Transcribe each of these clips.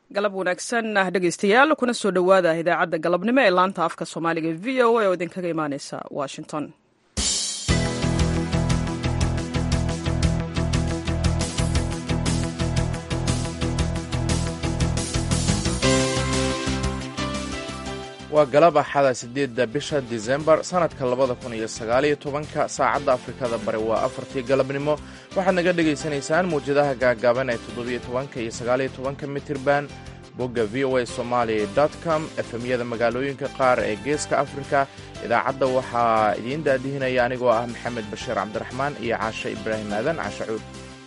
galab wanaagsan ah dhegaystayaal kuna soo dhowaada idaacadda galabnimo ee laanta afka soomaaliga v o a oo idinkaga imaaneysa washington waa galab axada siddeedda bisha disembar sannadka labada kun iyo sagaaliyo tobanka saacadda afrikada bari waa afartii galabnimo waxaad naga dhegaysanaysaan mawjadaha gaagaaban ee toddobiyo tobanka iyo sagaaliyo tobanka mitirban bogga v o a somalia dot com efemyada magaalooyinka qaar ee geeska afrika idaacadda waxaa idiin daadihinaya anigoo ah maxamed bashiir cabdiraxmaan iyo caashe ibraahim aadan caashe cuud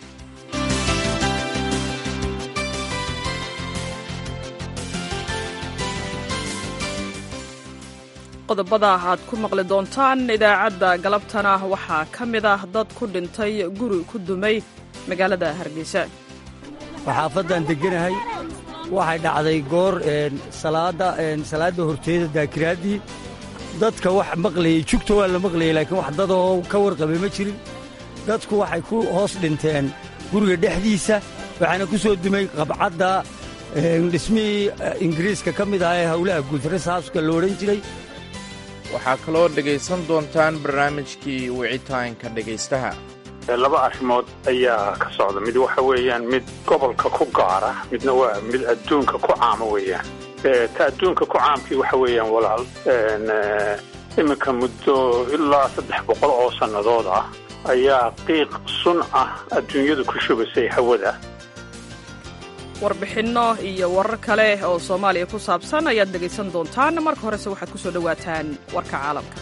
qodobada aad ku maqli doontaan idaacadda galabtana waxaa ka mid ah dad ku dhintay guri ku dumay magaalada hargeysa xaafaddan degganahay waxay dhacday goor salaadda horteeda daakiraaddii dadka wax maqlayey jugta waa la maqlayey laakiin wax dadoo ka warqabay ma jirin dadku waxay ku hoos dhinteen guriga dhexdiisa waxaana ku soo dumay qabcadda dhismihii ingiriiska ka mid ah ee howlaha guud resaaska lo odhan jiray waxaa kaloo dhegaysan doontaan barnaamijkii wicitaanka dhegaystaha laba arrimood ayaa ka socda mid waxa weeyaan mid gobolka ku gaara midna waa mid adduunka ku caama weeyaan ta adduunka ku caamkii waxa weeyaan walaal iminka muddo ilaa saddex boqol oo sannadood ah ayaa qiiq sun ah adduunyadu ku shubasay hawada warbixinno iyo warar kale oo soomaaliya ku saabsan ayaad dhegaysan doontaan marka horese waxaad ku soo dhowaataan warka caalamka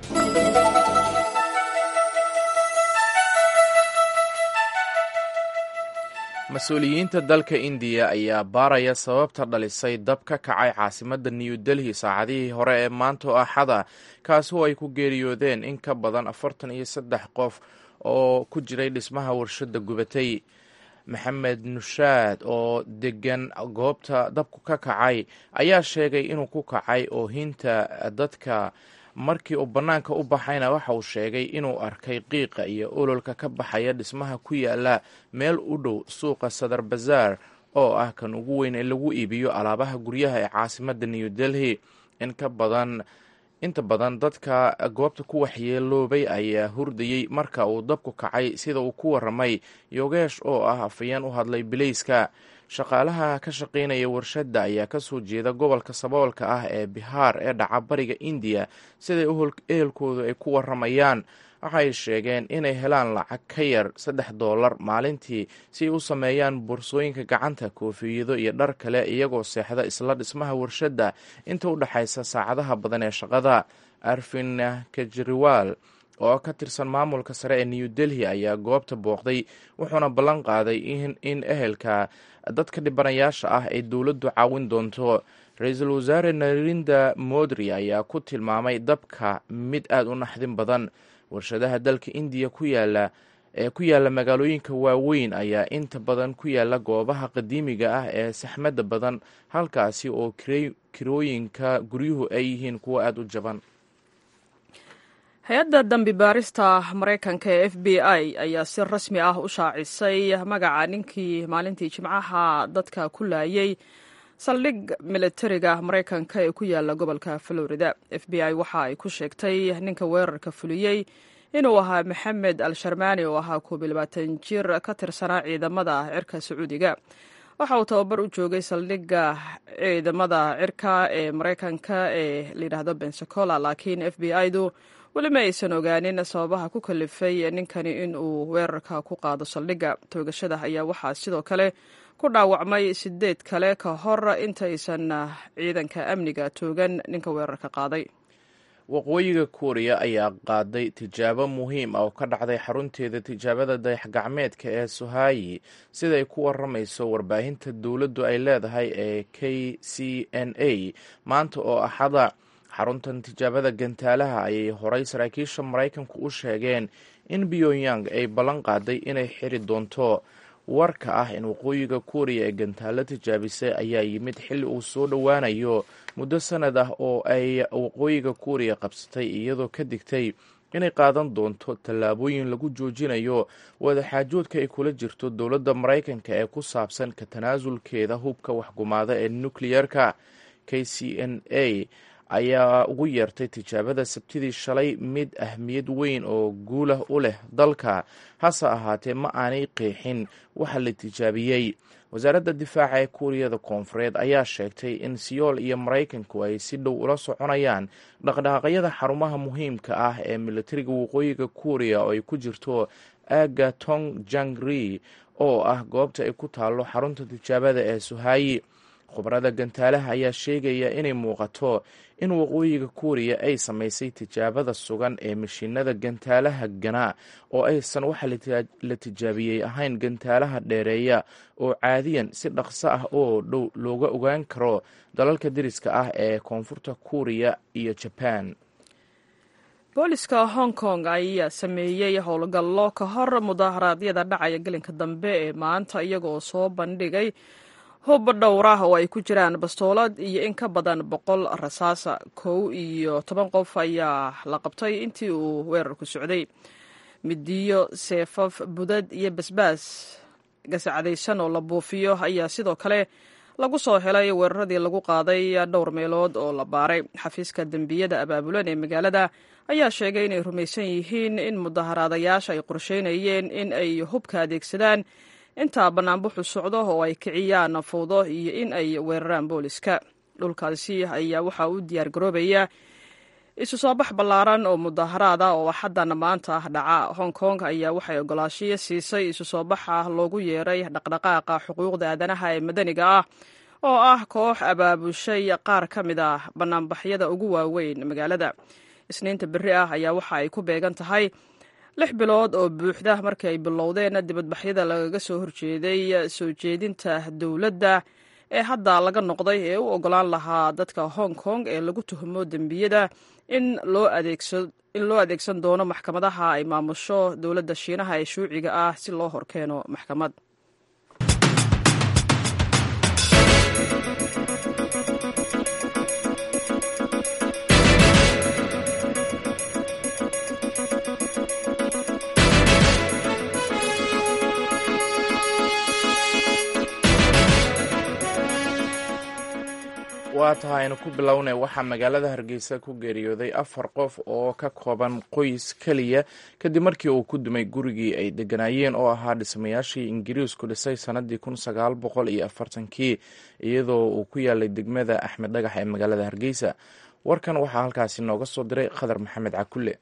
mas-uuliyiinta dalka indiya ayaa baaraya sababta dhalisay dab ka kacay caasimadda new delhi saacadihii hore ee maanta oo axada kaasi oo ay ku geeriyoodeen in ka badan afartan iyo saddex qof oo ku jiray dhismaha warshadda gubatay maxamed nushaad oo degan goobta dabku ka kacay ayaa sheegay inuu ku kacay oohinta dadka markii uu bannaanka u baxayna waxa uu sheegay inuu arkay qiiqa iyo ololka ka baxaya dhismaha ku yaala meel u dhow suuqa sadar bazaar oo ah kan ugu weyn ee lagu iibiyo alaabaha guryaha ee caasimadda new delhi in ka badan inta badan dadka goobta ku waxyeeloobay ayaa hurdayey marka uu dabku kacay sida uu ku waramay yogeesh oo ah afayeen u hadlay bilayska shaqaalaha ka shaqaynaya warshadda ayaa kasoo jeeda gobolka saboolka ah ee bihaar ee dhaca bariga indiya siday ehelkoodu ay ku waramayaan waxay sheegeen inay helaan lacag ka yar saddex doolar maalintii si ay u sameeyaan boorsooyinka gacanta koofiyado iyo dhar kale iyagoo seexda isla dhismaha warshadda inta u dhexaysa saacadaha badan ee shaqada arfin kejriwaal oo ka tirsan maamulka sare ee new delhi ayaa goobta booqday wuxuuna ballan qaaday in ehelka dadka dhibanayaasha ah ay dowladdu caawin doonto ra-iisul wasaare narinda modri ayaa ku tilmaamay dabka mid aada u naxdin badan warshadaha dalka indiya ku yaala ee ku yaala magaalooyinka waaweyn ayaa inta badan ku yaala goobaha qadiimiga ah ee saxmadda badan halkaasi oo kirooyinka guryuhu ay yihiin kuwo aada u jaban hay-adda dambi baarista maraykanka ee f b i ayaa si rasmi ah u shaacisay magaca ninkii maalintii jimcaha dadka ku laayay saldhig militariga maraykanka ee ku yaala gobolka florida f b i waxa ay ku sheegtay ninka weerarka fuliyey inuu ahaa maxamed al sharmaani oo ahaa koob iyo labaatan jir ka tirsanaa ciidamada cirka sacuudiga waxa uu tababar u joogay saldhigga ciidamada cirka ee maraykanka ee layidhaahdo bensacola laakiin f b i-du weli ma aysan ogaanin sababaha ku kalifay ninkani in uu weerarka ku qaado saldhigga toogashada ayaa waxaa sidoo kale ku dhaawacmay sideed kale ka hor intaysan ciidanka amniga toogan ninka weerarka qaaday waqooyiga kuuriya ayaa qaaday tijaabo muhiim ah oo ka dhacday xarunteeda tijaabada dayax gacmeedka ee sohayi siday ku waramayso warbaahinta dowladdu ay leedahay ee k c n a maanta oo axada xaruntan tijaabada gantaalaha ayay horay saraakiisha maraykanku u sheegeen in pyongyang ay ballan qaaday inay xiri doonto warka ah in waqooyiga kuuriya ee gantaalo tijaabisay ayaa yimid xilli uu soo dhowaanayo muddo sanad ah oo ay waqooyiga kuuriya qabsatay iyadoo ka digtay inay qaadan doonto tallaabooyin lagu joojinayo wadaxaajoodka ay kula jirto dowladda maraykanka ee ku saabsan ka tanaasulkeeda hubka waxgumaada ee nukleyerka k c n a ayaa ugu yeertay tijaabada sabtidii shalay mid ahmiyad weyn oo guulah u leh dalka hase ahaatee ma aanay qeexin waxa la tijaabiyey wasaaradda difaaca ee kuuriyada koonfureed ayaa sheegtay in siyool iyo maraykanku ay si dhow ula soconayaan dhaqdhaqaaqyada xarumaha muhiimka ah ee militariga waqooyiga kuuriya oo ay ku jirto aaga tong jangri oo ah goobta ay ku taallo xarunta tijaabada ee suhaayi khubarada gantaalaha ayaa sheegaya inay muuqato in waqooyiga kuuriya ay samaysay tijaabada sugan ee mashiinada gantaalaha ganaa oo aysan waxa la tijaabiyey ahayn gantaalaha dheereeya oo caadiyan si dhaqso ah oo dhow looga ogaan karo dalalka deriska ah ee koonfurta kuuriya iyo jabaan booliska hong kong ayaa sameeyey howlgallo ka hor mudaharaadyada dhacaya gelinka dambe ee maanta iyagoo soo bandhigay hub dhowr ah oo ay ku jiraan bastoolad iyo in ka badan boqol rasaasa kow iyo toban qof ayaa la qabtay intii uu weerarku socday midiyo seefaf budad iyo basbaas gasacadaysan oo la buufiyo ayaa sidoo kale lagu soo helay weeraradii lagu qaaday dhowr meelood oo la baaray xafiiska dembiyada abaabulan ee magaalada ayaa sheegay inay rumaysan yihiin in mudaharaadayaasha ay qorsheynayeen in ay hubka adeegsadaan intaa bannaanbuxu socdo oo ay kiciyaan fowdo iyo in ay weeraraan booliska dhulkaasi ayaa waxaa u diyaargaroobaya isu soo bax ballaaran oo mudaharaada oo axaddan maanta ah dhaca hong kong ayaa waxay ogolaashiyo siisay isu soo baxa loogu yeeray dhaqdhaqaaqa xuquuqda aadanaha ee madaniga ah oo ah koox abaabushay qaar ka mid ah bannaanbaxyada ugu waaweyn magaalada isniinta berri ah ayaa waxa ay ku beegan tahay lix bilood oo buuxda markii ay bilowdeen dibadbaxyada lagaga soo horjeeday soo jeedinta dowladda ee hadda laga noqday ee u ogolaan lahaa dadka hong kong ee lagu tuhmo dembiyada in loo adeegsan doono maxkamadaha ay maamusho dowladda shiinaha ee shuuciga ah si loo horkeeno maxkamad waa tahay aynu ku bilownay waxaa magaalada hargeysa ku geeriyooday afar qof oo ka kooban qoys keliya kadib markii uu ku dumay gurigii ay deganaayeen oo ahaa dhismayaashii ingiriisku dhisay sanadii kun sagaal boqol iyo afartankii iyadoo uu ku yaalay degmada axmed dhagax ee magaalada hargeysa warkan waxaa halkaasi nooga soo diray khadar maxamed cakulle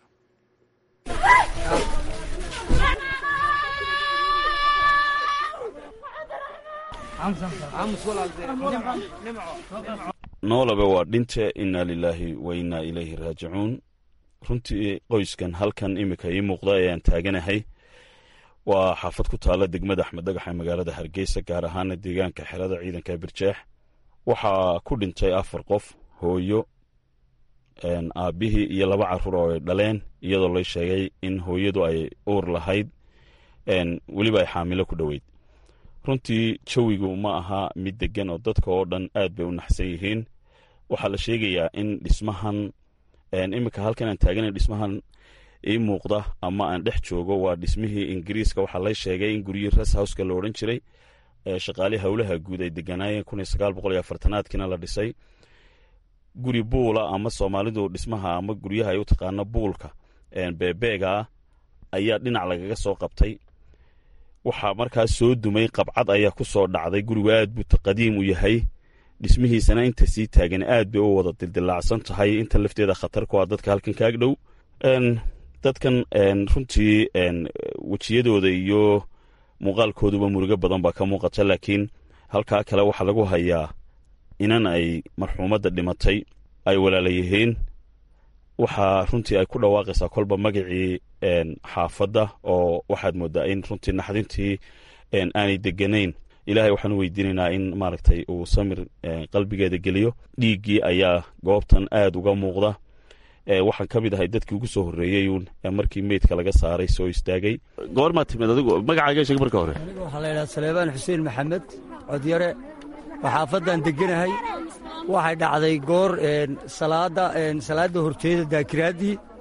noolaba waa dhinte innaa lilaahi wa innaa ilayhi raajicuun runtii qoyskan halkan iminka ii muuqda ee aan taaganahay waa xaafad ku taalla degmada axmed dhagax ee magaalada hargeysa gaar ahaana deegaanka xerada ciidanka birjeex waxaa ku dhintay afar qof hooyo aabbihii iyo laba caruur oo ay dhaleen iyadoo lay sheegay in hooyadu ay uur lahayd weliba ay xaamilo ku dhoweyd runtii jawigu ma aha mid degan oo dadka oo dhan aad bay u naxsan yihiin waxaa la sheegayaa in dhismahan iminka halkan aan taagana dhismahan ii muuqda ama aan dhex joogo waa dhismihii ingiriiska waxaa lay sheegay in guryihii res howska la odhan jiray shaqaalii howlaha guud ay deganaayeen kun iyo sagaal boqol iyo afartanaadkiina la dhisay guri buula ama soomaalidu dhismaha ama guryaha ay u taqaano buulka beebeega ah ayaa dhinac lagaga soo qabtay waxaa markaas soo dumay qabcad ayaa ku soo dhacday gurigu aad buu qadiim u yahay dhismihiisana inta sii taagan aad bay u wada dildilaacsan tahay inta lafteeda khatar ku ah dadka halkan kaag dhow dadkan runtii wejiyadooda iyo muuqaalkooduba murugo badan baa ka muuqata laakiin halkaa kale waxaa lagu hayaa inan ay marxuumadda dhimatay ay walaala yihiin waxaa runtii ay ku dhawaaqaysaa kolba magacii xaafadda oo waxaad moodaa in runtii naxdintii aanay deganayn ilaahay waxaan u weydiinaynaa in maaragtay uu samir qalbigeeda geliyo dhiiggii ayaa goobtan aad uga muuqda waxaan ka mid ahay dadkii ugu soo horreeyeyuun markii meydka laga saaray soo istaagay goormaa timid adigu magacaaga sheeg marka hore aniga waxaa la yidhaha saleebaan xuseen maxamed codyare waa xaafaddan deganahay waxay dhacday goor salaada salaadda horteeda daakiraaddii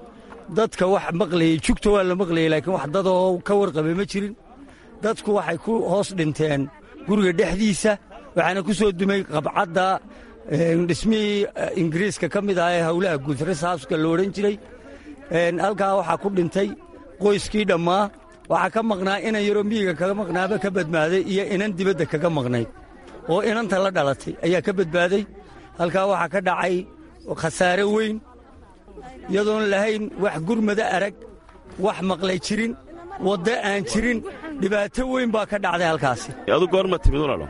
dadka wax maqlayey jugta waa la maqlayey laakiin wax dadoo ka warqabay ma jirin dadku waxay ku hoos dhinteen guriga dhexdiisa waxaana ku soo dumay qabcadda dhismihii ingiriiska ka mid ah ee howlaha guud resaaska la odhan jiray halkaa waxaa ku dhintay qoyskii dhammaa waxaa ka maqnaa inan yaroo miyiga kaga maqnaaba ka badbaaday iyo inan dibadda kaga maqnayd oo inanta la dhalatay ayaa ka badbaaday halkaa waxaa ka dhacay khasaare weyn iyadoon lahayn wax gurmada arag wax maqlay jirin waddo aan jirin dhibaato weyn baa ka dhacday halkaasi adu goorma timid walaalo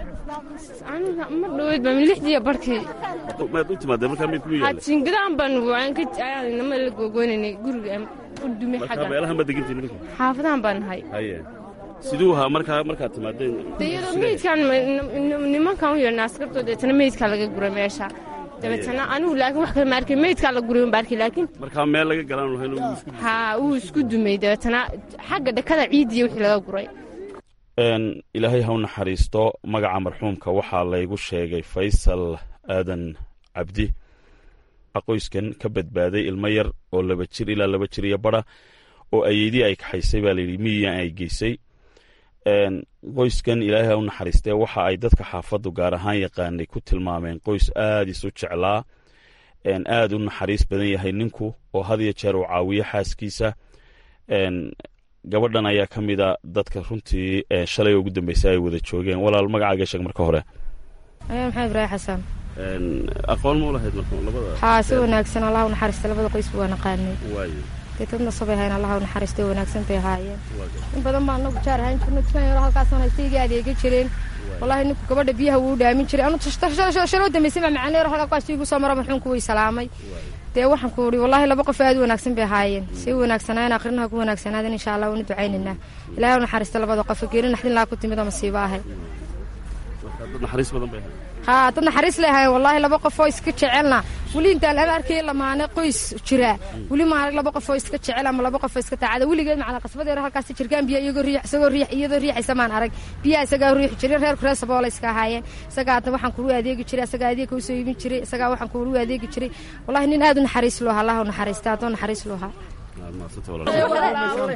ma dhaweyd baa lixdiiya barkii maad u timaadee markaa mid kugu yaalla jingadaan baan waan ka nama la gogoynanay guriga u dumay markaa xagga meelahan baad degantiin idinku xaafadahan baan nahay haye siduu ahaa markaa markaad timaadeen iyadoo meydkaan nimankan u yeedhnaa askartoo deetana meydkaa laga guray meesha dabeetana anigu laakiin wax kale ma arkin meydkaa la guray unba arkay laakiin markaa meel laga galaan lahayn oo isku haa wuu isku dumay dabeetana xagga dhakada ciidiya wixii laga guray Een, ilaahay ha u naxariisto magaca marxuumka waxaa laygu sheegay faysal aadan cabdi qoyskan ka badbaaday ilmo yar oo laba jir ilaa laba jir iyo bara oo ayeydii ay kaxaysay baa layidhi miyigan ay geysay Een, qoyskan ilaahay ha u naxariistee waxa ay dadka xaafaddu gaar ahaan yaqaanay ku tilmaameen qoys aad isu jeclaa een, aad u naxariis badan yahay ninku oo had iyo jeer uu caawiyo xaaskiisa Een, gabadhan ayaa ka mida dadka runtii ee shalay ugu dambeysay ay wada joogeen walaal magacaaga sheeg marka hore ayaa maxamed ibraahim xasan Een, aqoon ma u lahayd marka labada haa si wanaagsan allah u naxariista labada qoys waa naqaanay waayo dee dadna sabay hayn allah u naxariista way wanaagsan bay ahaayeen waayo in badan baan anagu jaar ahaan jirno dukaan yaro halkaasaan haystayga adeega jireen wallahi ninku gabadha biyaha wuu dhaamin jiray anu shaloo dambeysay baa macaan yaro halkaas igu soo maro marxuunku way salaamay dee waxaan ku uri wallahi laba qof aad u wanaagsan bay ahaayeen si wanaagsanaayen akrinaha ku wanaagsanaadeen insha allah waanu ducaynaynaa ilaahay u naxariista labada qof geeri naxdin laa ku timid oo masiibo ahay marka dad naxariis badan bay ahayd haa dad naxariis leh ahaayeen wallahi laba qof oo iska jecelna weli intaan lama arkay lamaane qoys jira weli ma arag laba qof oo iska jecel ama laba qof oo iska taacada weligeed macna qasbadeero halkaas jirkaan biyo iyagoo riix isagoo riix iyadoo riixaysa maan arag biyaha isagaa riix jiray reer kurees boola iska ahaayeen isagaa hadda waxaan kugu adeegi jiray isagaa adeeg kuu soo iibin jiray isagaa waxaan kugu adeegi jiray wallahi nin aad u naxariis loo ahaa allah u naxariista haddoo naxariis loo ahaa Aad mahadsantay walaal.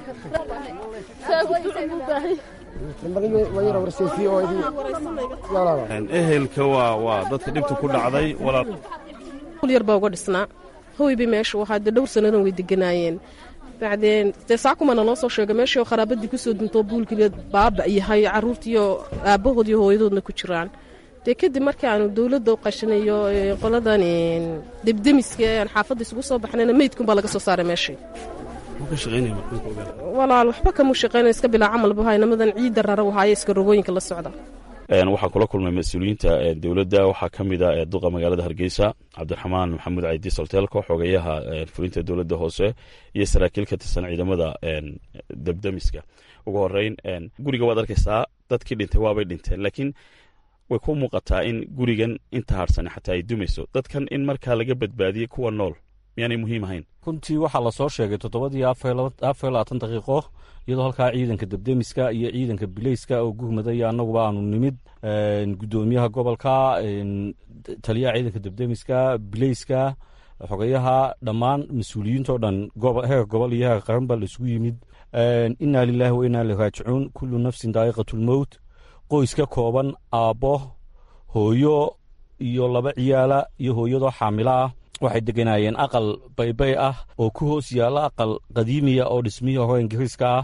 Een, ehelka waa waa dadka dhibta ku dhacday walaal yar baa uga dhisnaa hoyba meesha waxaa dee dhowr sannadan way deganaayeen bacdeen dee saakumana noo soo sheegay meeshii oo qaraabadii kusoo duntoo buulkileed baaba yahay carruurtiiyo aabbahood iyo hooyadoodna ku jiraan dee kadib markii aanu dowladda u qashinayo ee, qoladan een, debdemiska ee aan xaafadda isugu soo baxnayna meydkunbaa laga soo saaray meeshii muxuu ka shaqaynaya marxuumka ogaal walaal waxba kama shaqeyna iska bilaa camal buhay namadan ciidda rara wahaaye iska rogooyinka la socda Een, waxaa kula kulmay mas-uuliyiinta ee, dowladda waxaa ka mid ah ee duqa magaalada hargeysa cabdiraxmaan maxamuud caydi solteelko xogeyaha ee, fulinta dowladda hoose iyo saraakiil ka tirsan ciidamada een, debdemiska ugu horeyn een, guriga waad arkaysaa dadkii dhintay waabay dhinteen laakiin way ku muuqataa in gurigan inta harsan xataa ay dumayso dadkan in markaa laga badbaadiyey kuwa nool miyaanay muhiim ahayn runtii waxaa lasoo sheegay toddobadii afar iyo labaatan daqiiqo iyadoo halkaa ciidanka debdemiska iyo ciidanka bileyska oo guhmada iyo annaguba aanu nimid guddoomiyaha gobolka taliyaha ciidanka debdemiska bileyska xogayaha dhammaan mas-uuliyiintao dhan heer gobol iyo heer qaran baa laisugu yimid inaa lilaahi wa inaa ilaihi raajicuun kullu nafsin daa'iqatulmowt qoys ka kooban aabbo hooyo iyo laba ciyaala iyo hooyadoo xaamilo ah waxay deganaayeen aqal baybay ah oo ku hoos yaalla aqal qadiimiya oo dhismihii hore ingiriiska ah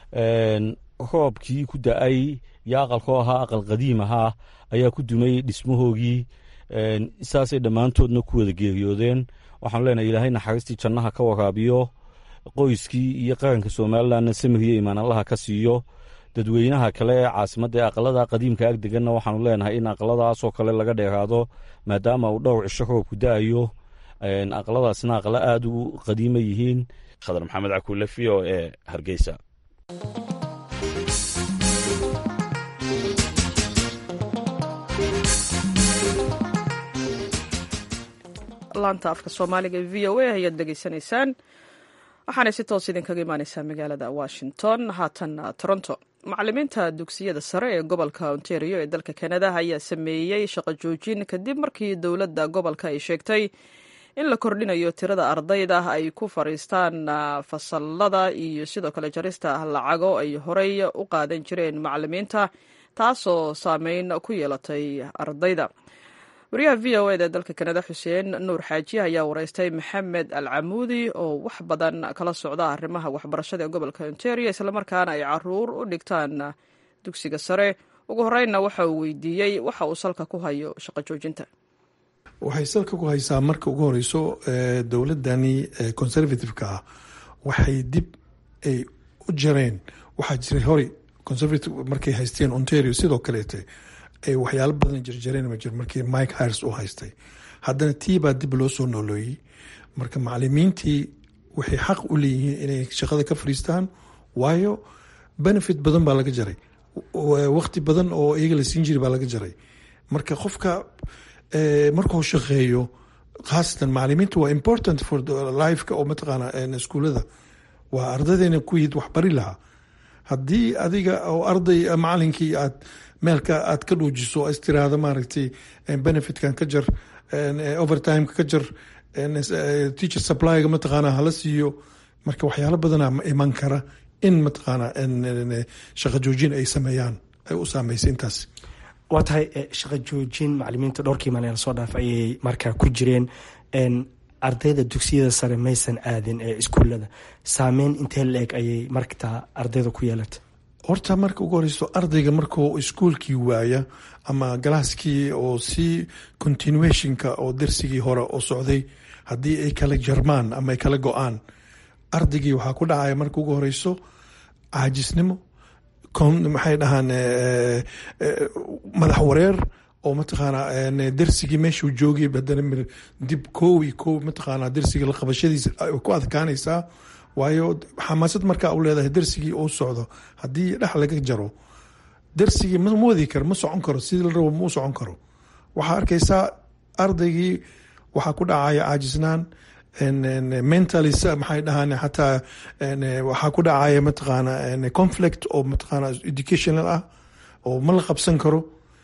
roobkii ku da-ay iyo aqalkoo ahaa aqal qadiim ahaa ayaa ku dumay dhismahoogii saasay dhammaantoodna ku wada geeriyoodeen waxaanu leenahay ilaahay naxariistii jannaha ka waraabiyo qoyskii iyo qaranka somalilanna samiriyo imaan allaha ka siiyo dadweynaha kale ee caasimadda ee aqalada qadiimka ag deganna waxaanu leenahay in aqaladaasoo kale laga dheeraado maadaama uu dhowr cisho roobku da-ayo aqaladaasna aqalo aada u qadiima yihiin khadar maxamed cakuule v o e hargeysa laanta afka soomaaliga e v o a ayaad dhegeysanaysaan waxaanay si toos idinkaga imaaneysaa magaalada washington haatan toronto macalimiinta dugsiyada sare ee gobolka ontario ee dalka kanada ayaa sameeyey shaqo joojin kadib markii dowladda gobolka ay sheegtay in la kordhinayo tirada ardayda ay ku fadhiistaan fasalada iyo sidoo kale jarista lacago ay horey u qaadan jireen macalimiinta taasoo saameyn ku yeelatay ardayda wariyaha v o eda ee dalka kanada xuseen nuur xaaji ayaa wareystay maxamed al camuudi oo wax badan kala socda arrimaha waxbarashada ee gobolka ontario islamarkaana ay caruur u dhigtaan dugsiga sare ugu horeynna waxa uu weydiiyey waxa uu salka ku hayo shaqo joojinta waxay salka ku haysaa marka ugu horeyso dowladani conservative-ka ah waxay dib ay u jareen waxaa jiray horey conservative markay haysteen ontario sidoo kaleete ay waxyaalo badan jarjareen ma jir markii mike hires uu haystay haddana tii baa dib loo soo noolooyey marka macalimiintii waxay xaq u leeyihiin inay shaqada ka fadhiistaan waayo benefit badan baa laga jaray waqti badan oo iyaga la siin jiri baa laga jaray marka qofka markuu shaqeeyo khaasatan macalimiinta waa important for lifeka oo mataqaana iskuulada waa ardadeyna kuyiid wax bari lahaa haddii adiga oo arday macalinkii aad meelka aad ka dhuujiso istiraada maaragtay benefitkan ka jar overtimeka ka jar teacher supplyga mataqaana hala siiyo marka waxyaalo badana iman kara in mataqaana shaqo joojin ay sameeyaan ay u saameysay intaas waa tahay shaqo joojin macalimiinta dhowrkii maalin lasoo dhaaf ayay markaa ku jireen ardayda dugsiyada sare maysan aadin ee iskuulada saameyn intee la-eg ayay markaa ardayda ku yeelata horta marka ugu horeyso ardayga markuu iskuolkii waaya ama galaaskii oo si continuationka oo darsigii hore oo socday haddii ay kala jarmaan ama ay kala go-aan ardaygii waxaa ku dhacaya marka ugu horeyso caajisnimo maxay dhahaan madax wareer oo mataqaana darsigii meeshuu joogay haddana dib kow iyo kow mataqaana darsiga la qabashadiisa ku adkaanaysaa waayo xamaasad markaa u leedahay darsigii uu socdo haddii dhex laga jaro darsigii ma wadi karo ma socon karo sidii la rabo ma u socon karo waxaa arkaysaa ardaygii waxaa ku dhacaya caajisnaan mentally maxay dhahaan xataa waxaa ku dhacaya mataqaana conflict oo mataqaana educational ah oo ma la qabsan karo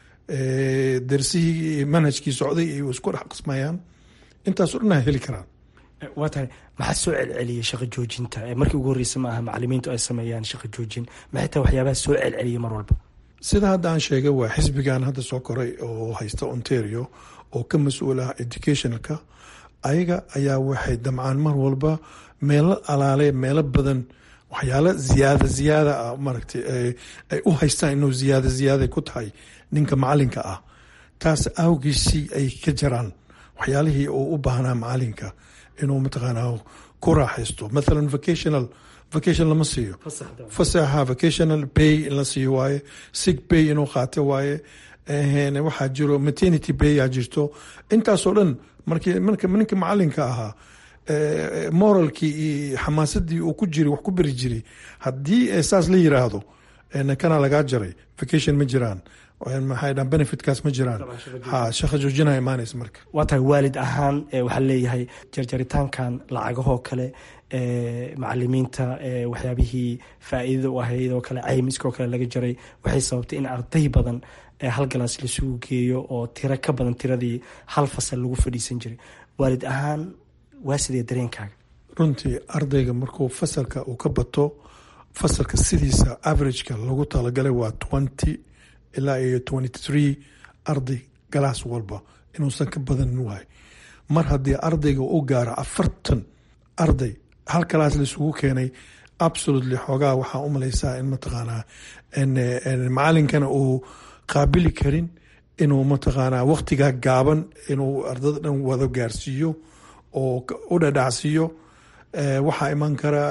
darsihii manhajkii socday ay isku dhex qismayaan intaas o dhan heli karaan waa tahay maxaa soo celceliyay shaqo joojinta markii ugu horreysa ma aha macalimiintu ay sameeyaan shaqo joojin maxay tahay waxyaabaha soo celceliyay mar walba sida hadda aan sheegay waa xisbigan hadda soo koray oo haysta ontario oo ka mas-uul ah educationalka ayaga ayaa waxay damcaan mar walba meelo alaale meelo badan waxyaalo ziyaada ziyaada ah maaragtay ay u haystaan inuu ziyaada ziyaada ku tahay ninka macalinka ah taas awgiisii ay ka jaraan waxyaalihii uu u baahnaa macalinka inuu mataqaana ku raaxaysto mathalan vocational vacation lama siiyo fasaxa vocational bay in la siiyo waaye sig bay inuu qaato waaye waxaa jiro maternity bay aa jirto intaasoo dhan markii marka ninka macalinka ahaa moralkii iyo xamaasadii uu ku jiri wax ku beri jiray haddii saas la yiraahdo kana lagaa jaray vacation ma jiraan maxay dhahan benefitkaas ma jiraan ha shaqa joojinaa imaanaysa marka waa tahay waalid ahaan waxaa leeyahay jarjaritaankan lacagahoo kale macalimiinta waxyaabihii faa-iidada u ahayd oo kale caymiskoo kale laga jaray waxay sababtay in arday badan hal galaas lasugu geeyo oo tiro ka badan tiradii hal fasal lagu fadhiisan jiray waalid ahaan waa sidee dareenkaaga runtii ardayga markuu fasalka uu ka bato fasalka sidiisa averageka lagu talagalay waa twenty ilaa iyo twenty three arday galaas walba inuusan ka badanin waay mar haddii ardayga u gaaro afartan arday hal galaas laisugu keenay absolutely xoogaa waxaa u malaysaa in mataqaanaa macalinkana uu qaabili karin inuu mataqaanaa waqtigaa gaaban inuu ardada dhan wada gaarsiiyo oo u dhadhacsiiyo waxaa iman kara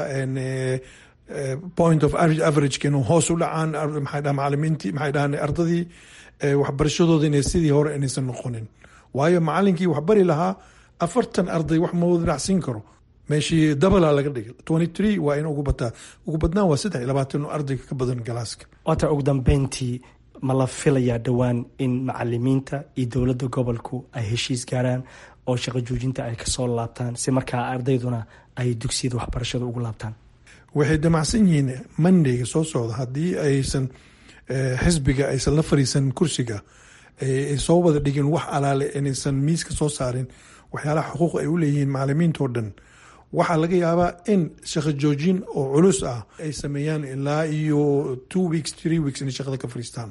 point of averageka inuu hoos u dhacaan maxay dhaha macalimiintii maxay dhahan ardadii waxbarashadooda inay sidii hore inaysan noqonin waayo macalinkii wax bari lahaa afartan arday wax ma wada dhacsiin karo meeshii dabala laga dhigay twenty three waa in ugu bataa ugu badnaan waa saddex iyo labaatan ardayga ka badan galaaska waata ugu dambeyntii ma la filayaa dhowaan in macalimiinta iyo dowladda gobolku ay heshiis gaaraan oo shaqo joojinta ay kasoo laabtaan si markaa ardayduna ay dugsiyada waxbarashada ugu laabtaan waxay damacsan yihiin mondayga soo socda haddii aysan xisbiga aysan la fariisan kursiga ay soo wada dhigin wax alaale inaysan miiska soo saarin waxyaalaha xuquuq ay u leeyihiin macalimiintao dhan waxaa laga yaabaa in shaqo joojin oo culus ah ay sameeyaan ilaa iyo two weeks three weeks inay shaqada ka fariistaan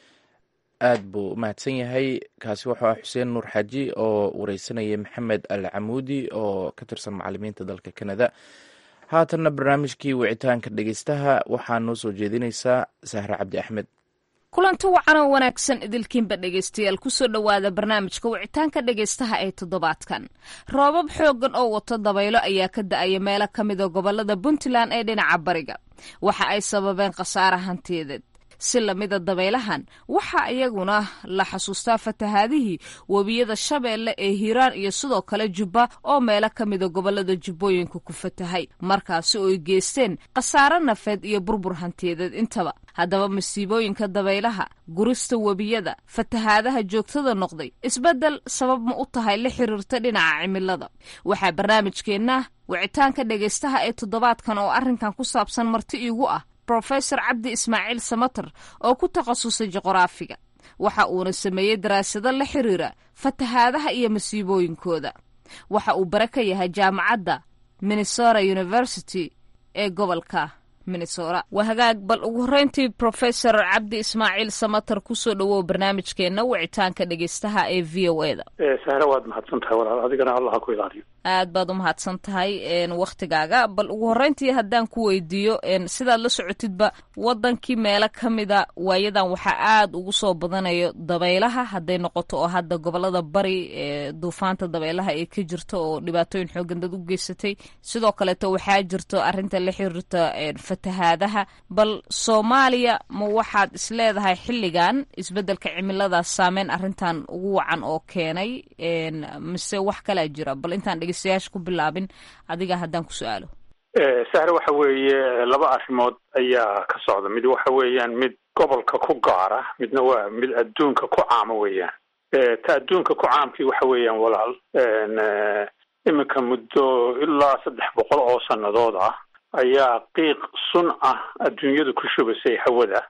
aad buu umahadsan yahay kaasi wuxuu ah xuseen nuur xaaji oo wareysanaya maxamed al camuudi oo ka tirsan macalimiinta dalka kanada haatanna barnaamijkii wicitaanka dhegeystaha waxaa noo soo jeedinaysaa sahre cabdi axmed kulanti wacan oo wanaagsan idilkiinba dhegaystayaal kusoo dhowaada barnaamijka wicitaanka dhegaystaha ee toddobaadkan roobab xooggan oo wato dabaylo ayaa ka da-aya meelo ka mida gobolada puntland ee dhinaca bariga waxa ay sababeen khasaare hantiyadeed si lamida dabaylahan waxaa iyaguna la xasuustaa fatahaadihii webiyada shabeelle ee hiiraan iyo sidoo kale jubba oo meelo ka mida gobolada jubbooyinka ku fatahay markaasi oo ay geysteen khasaare nafeed iyo burbur hantiyadeed intaba haddaba masiibooyinka dabaylaha gurista webiyada fatahaadaha joogtada noqday isbeddel sabab ma u tahay la xiriirta dhinaca cimilada waxaa barnaamijkeenna wicitaanka dhegaystaha ee toddobaadkan oo arrinkan ku saabsan marti iigu ah rofesor cabdi ismaaciil samater oo ku takhasusay juqraafiga waxa uuna sameeyey daraasado la xiriira fatahaadaha iyo masiibooyinkooda waxa uu bare ka yahay jaamacadda minnesota university ee gobolka minnesota waa hagaag bal ugu horreyntii rofesor cabdi ismaaciil samater kusoo dhowow barnaamijkeenna wicitaanka dhegeystaha ee v o e da sahre waad mahadsan tahay walaal adigana allah ha ku ilaaliyo aad baad u mahadsan tahay wakhtigaaga bal ugu horreyntii haddaan ku weydiiyo sidaad la socotidba waddankii meelo ka mida waayadan waxaa aad ugu soo badanayo dabaylaha hadday noqoto oo hadda gobolada bari ee duufaanta dabaylaha ay ka jirto oo dhibaatooyin xoogan dad u geysatay sidoo kaleeto waxaa jirto arrinta la xiriirta fatahaadaha bal soomaaliya ma waxaad isleedahay xilligan isbeddelka cimiladaas saameyn arrintan ugu wacan oo keenay mise wax kalaa jira bal intaan dhegeystayaasha ku bilaabin adiga haddaan ku su-aalo sahre waxa weeye laba arrimood ayaa ka socda mid waxa weeyaan mid gobolka ku gaara midna waa mid adduunka ku caama weeyaan ta adduunka ku caamkii waxa weeyaan walaal iminka muddo ilaa saddex boqol oo sannadood ah ayaa qiiq sun ah adduunyadu ku shubasay hawada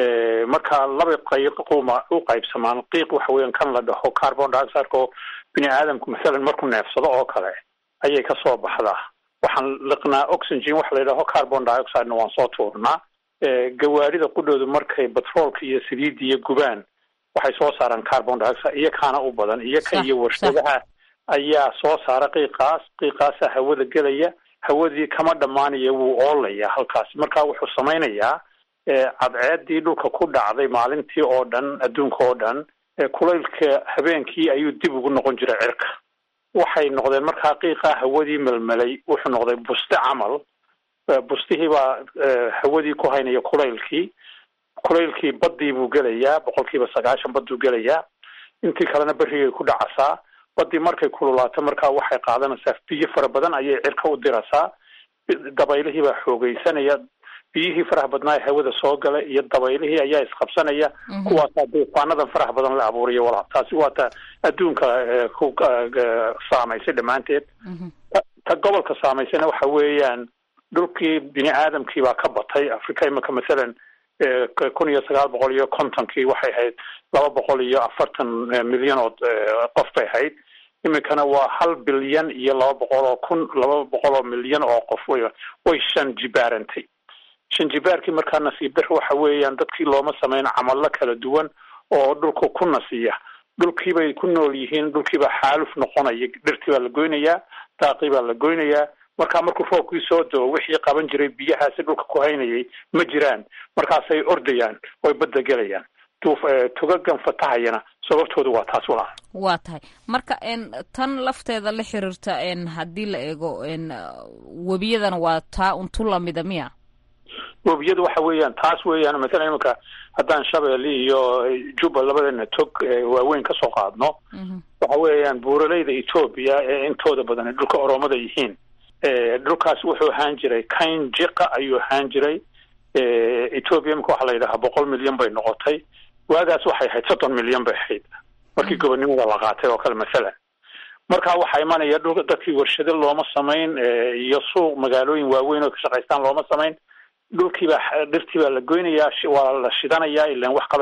marka laba qayquma u qaybsamaan qiiq waxa weeyaan kan la dhaho carbon dioxide oo bini aadamku masalan markuu neefsado oo kale ayay ka soo baxdaa waxaan liqnaa oxygen waxa la yidhaho carbon dioxidena waan soo tuurnaa gawaarida qudhoodu markay batroolka iyo saliidda iyo gubaan waxay soo saaraan carbon dioxide iyo kaana u badan iyo ka iyo warshadaha ayaa soo saara qiiqaas qiiqaasa hawada gelaya hawadii kama dhammaanaya wuu oolaya halkaasi marka wuxuu samaynayaa cadceedii dhulka ku dhacday maalintii oo dhan adduunka oo dhan kulaylka habeenkii ayuu dib ugu noqon jiray cirka waxay noqdeen markaa qiiqaa hawadii melmelay wuxuu noqday buste camal bustihii baa hawadii ku haynaya kulaylkii kulaylkii baddii buu gelayaa boqolkiiba sagaashan badduu gelayaa intii kalena berrigay ku dhacasaa baddii markay kululaato markaa waxay qaadanaysaa biyo fara badan ayay cirka u dirasaa dabaylihii baa xoogeysanaya biyihii faraha badnaa ee hawada soo gala iyo dabaylihii ayaa isqabsanaya kuwaasaa duufaanadan faraha badan la abuuriya walaal taasi waa ta adduunka ku saamaysay dhammaanteed ta gobolka saamaysayna waxa weeyaan dhulkii bini aadamkii baa ka batay africa imika masalan kun iyo sagaal boqol iyo kontonkii waxay ahayd laba boqol iyo afartan milyan oo qof bay ahayd iminkana waa hal bilyan iyo laba boqol oo kun laba boqol oo milyan oo qof way way shan jibaarantay shan jibaarkii markaa nasiib dar waxa weeyaan dadkii looma sameyn camallo kala duwan oo dhulka ku nasiya dhulkii bay ku nool yihiin dhulkiibaa xaaluf noqonaya dhirtii baa la goynayaa daaqii baa la goynayaa markaa markuu roobkii soo do-o wixii qaban jiray biyahaasi dhulka ku haynayay ma jiraan markaasay ordayaan oy badda gelayaan tugagan fatahayana sababtoodu waa taas walaal waa tahay marka tan lafteeda la xiriirta haddii la eego webiyadana waa taa untu lamida miya webiyadu waxa weeyaan taas weeyaan masalan iminka haddaan shabeelle iyo juba labadana tog waaweyn ka soo qaadno waxa weeyaan buuraleyda etoobiya ee intooda badan dhulka oromada yihiin dhulkaas wuxuu ahaan jiray kain jiqa ayuu ahaan jiray etoobiya imika waxaa la yidhahaa boqol milyan bay noqotay waagaas waxay ahayd soddon milyan bay ahayd markii gobonnimada la qaatay oo kale masalan markaa waxaa imanaya dhulka dadkii warshado looma samayn iyo suuq magaalooyin waaweyn oo ka shaqaystaan looma samayn dhulkiibaa dhirtii baa la goynayaa waa la shidanayaa ilan wax kaloo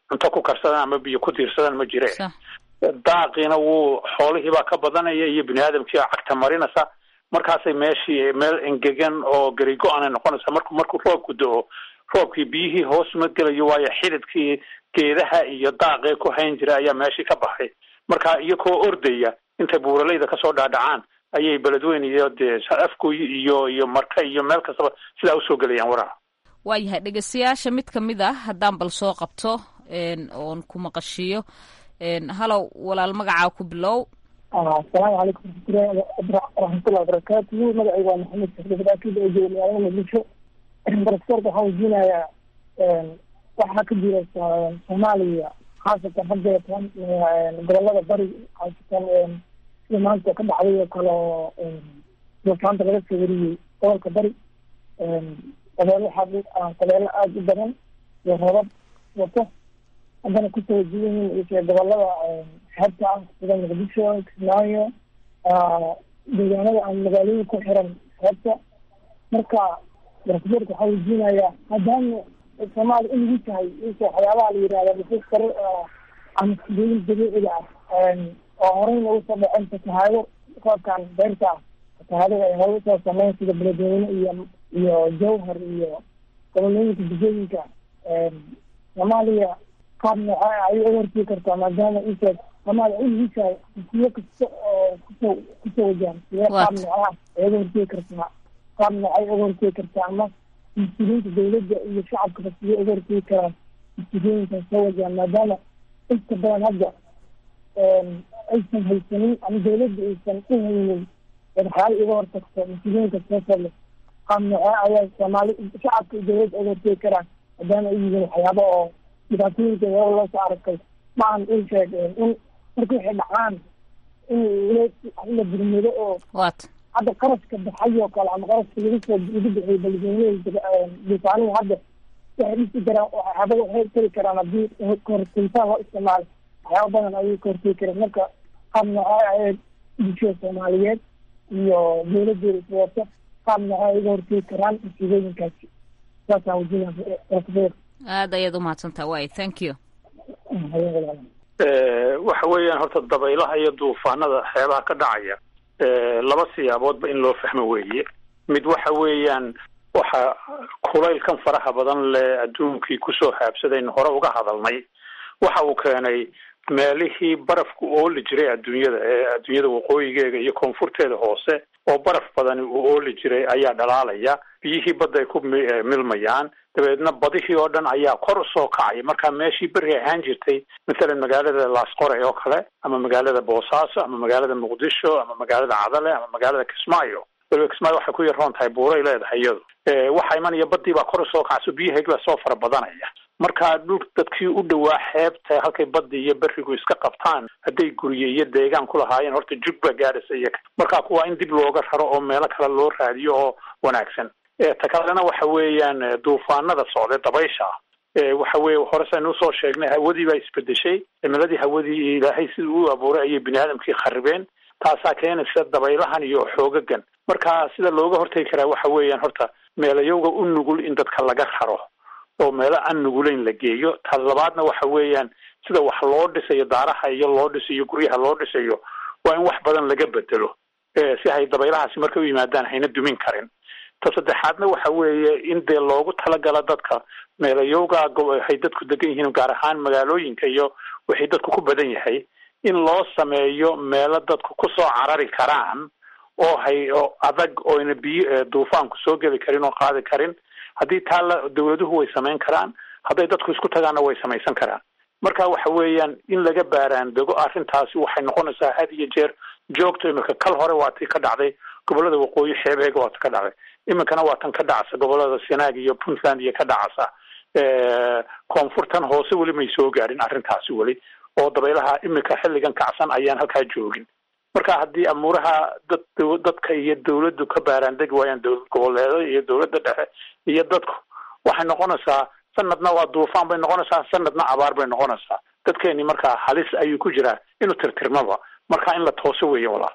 cunto ku karsadaan ama biyo ku tiirsadaan ma jire daaqiina wuu xoolihiibaa ka badanaya iyo bini aadamkiibaa cagta marinaysa markaasay meeshii meel engegan oo garigo-an ay noqonaysaa marku markuu roobku do-o roobkii biyihii hoos ma gelayo waayo xididkii geedaha iyo daaqee ku hayn jira ayaa meeshii ka baxay marka iyakoo ordaya intay buuraleyda kasoo dhaadhacaan ayay beledweyne iyo dee afgoy iyo iyo marka iyo meel kastaba sidaa usoo gelayaan waraha waayahay dhegeystayaasha mid ka mid ah haddaan bal soo qabto oon ku maqashiiyo halow walaal magacaa ku bilow asalaamu calaykum waraxmatullahi wabarakaatuhu magacayga waa maxamed sakdabadaakid oo jooga magaalada muqdisho baraskorka waxaan weydiinayaa waxaa ka jira soomaaliya khaasatan haddeetan gobolada bari khaasatan sida maanta ka dhacday oo kale oo duufaanta laga soo wariyey gobolka bari qabeelo waxaa qabeelo aada u badan iyo rabab wato haddana kusoo wajiyan yihiin gobolada xeebta ah sida muqdisho kismaayo deegaanada aan magaalooyin ku xiran xeebta marka barasborka waxaa weydiinayaa maadaama soomaaliya in lagu tahay inta waxyaabaha la yihahda nufuus kare ama sidooyin dabiiciga ah oo horeyna usoo dhaceen fatahaado roobkan beerta ah fatahaadada ay hore usoo sameyn sida beledweyne iyo iyo jawhar iyo gobolooyinka degooyinka soomaaliya qaab nooca ayay u hortii kartaa maadaama inta soomaaliya in lagu tahay siyo kasta oo kusoo kusoo wajahan sidee qaab nooca ay uga hortegi kartaa qaab noocay uga hortegi kartaa ama mas-uuliyiinta dawladda iyo shacabkaba sidee uga hortegi karaan mas-uuliyinkan soo wajahan maadaama inta badan hadda aysan haysanin ama dawladda aysan u haynin waxyaala iga hortagto mas-uuliyinka soo sale qaab noocee ayaa soomaali shacabka iyo dawladda uga hortegi karaan maadaama ay yihiin waxyaaba oo dhibaatooyinka hore loo soo aragtay ma aan ii sheeg in marka waxay dhacaan in la burmado oo hadda qarashka baxay oo kale ama qarashka lagu soo lagu bixiyo beledweyneha duufaanihi hadda waxay dhisi karaan waxyaabada waxay tari karaan haddii kahortegitaan loo isticmaalo waxyaaba badan ayay ka hortegi kareen marka qaab noocee ayay bulshada soomaaliyeed iyo dawladeeda iswata qaab noocee ay uga hortegi karaan masiibooyinkaasi saasaan wajinaa aad ayaad umahadsantaa way thank you waxa weeyaan horta dabaylaha iyo duufaanada xeebaha ka dhacaya laba siyaaboodba in loo fahmo weeye mid waxa weeyaan waxa kulaylkan faraha badan le adduunkii kusoo haabsadaynu hore uga hadalnay waxa uu keenay meelihii barafku ooli jiray adduunyada ee adduunyada waqooyigeega iyo koonfurteeda hoose oo baraf badani uu ooli jiray ayaa dhalaalaya biyihii badda ay ku milmayaan dabeedna badihii oo dhan ayaa kor usoo kacaya markaa meeshii beri ahaan jirtay mathalan magaalada laasqoray oo kale ama magaalada boosaaso ama magaalada muqdisho ama magaalada cadale ama magaalada kismaayo waliba kismaayo waxay ku yaroon tahay buuray leedahay iyadu waxaa imanaya badii baa kor usoo kacso biyahayg baa soo fara badanaya marka dhul dadkii u dhawaa xeebta halkay baddi iyo berigu iska qabtaan hadday gurye iyo deegaan ku lahaayeen horta jug baa gaadhaysa iyaga marka kuwaa in dib looga raro oo meelo kale loo raadiyo oo wanaagsan ta kalena waxa weeyaan duufaanada socday dabaysha waxa weye hore saynu usoo sheegnay hawadii baa isbedeshay cimiladii hawadii ilaahay siduu u abuuray ayay bini aadamkii kharibeen taasaa keenaysa dabaylahan iyo xoogagan marka sida looga hortegi karaa waxa weeyaan horta meelayowga u nugul in dadka laga raro oo meelo aan nugulayn la geeyo ta labaadna waxa weeyaan sida wax loo dhisayo daaraha iyo loo dhisayo guryaha loo dhisayo waa in wax badan laga bedelo si hay dabaylahaasi markay u yimaadaan hayna dumin karin ta saddexaadna waxa weeye in dee loogu talagala dadka meelayowga hay dadku degan yihiin gaar ahaan magaalooyinka iyo wixii dadku ku badan yahay in loo sameeyo meelo dadku kusoo carari karaan oo hay oo adag ooyna biyo duufaanku soo geli karin oo qaadi karin haddii taa la dawladuhu way samayn karaan hadday dadku isku tagaanna way samaysan karaan marka waxa weeyaan in laga baaraan dego arrintaasi waxay noqonaysaa had iyo jeer joogto imika kal hore waa tii ka dhacday gobolada waqooyi xeebeega waa ta ka dhacday iminkana waa tan ka dhacsa gobolada sanaag iyo puntland iyo ka dhacasa koonfurtan hoose weli may soo gaadhin arrintaasi weli oo dabaylaha imika xilligan kacsan ayaan halkaa joogin marka haddii amuuraha dad dadka iyo dawladdu ka baaraan degi waayaan dowlad goboleeda iyo dawladda dhexe iyo dadku waxay noqonaysaa sanadna waa duufaan bay noqonaysaa sanadna abaar bay noqonaysaa dadkeeni markaa halis ayuu ku jiraa inuu tirtirmaba marka in la tooso weeye walaal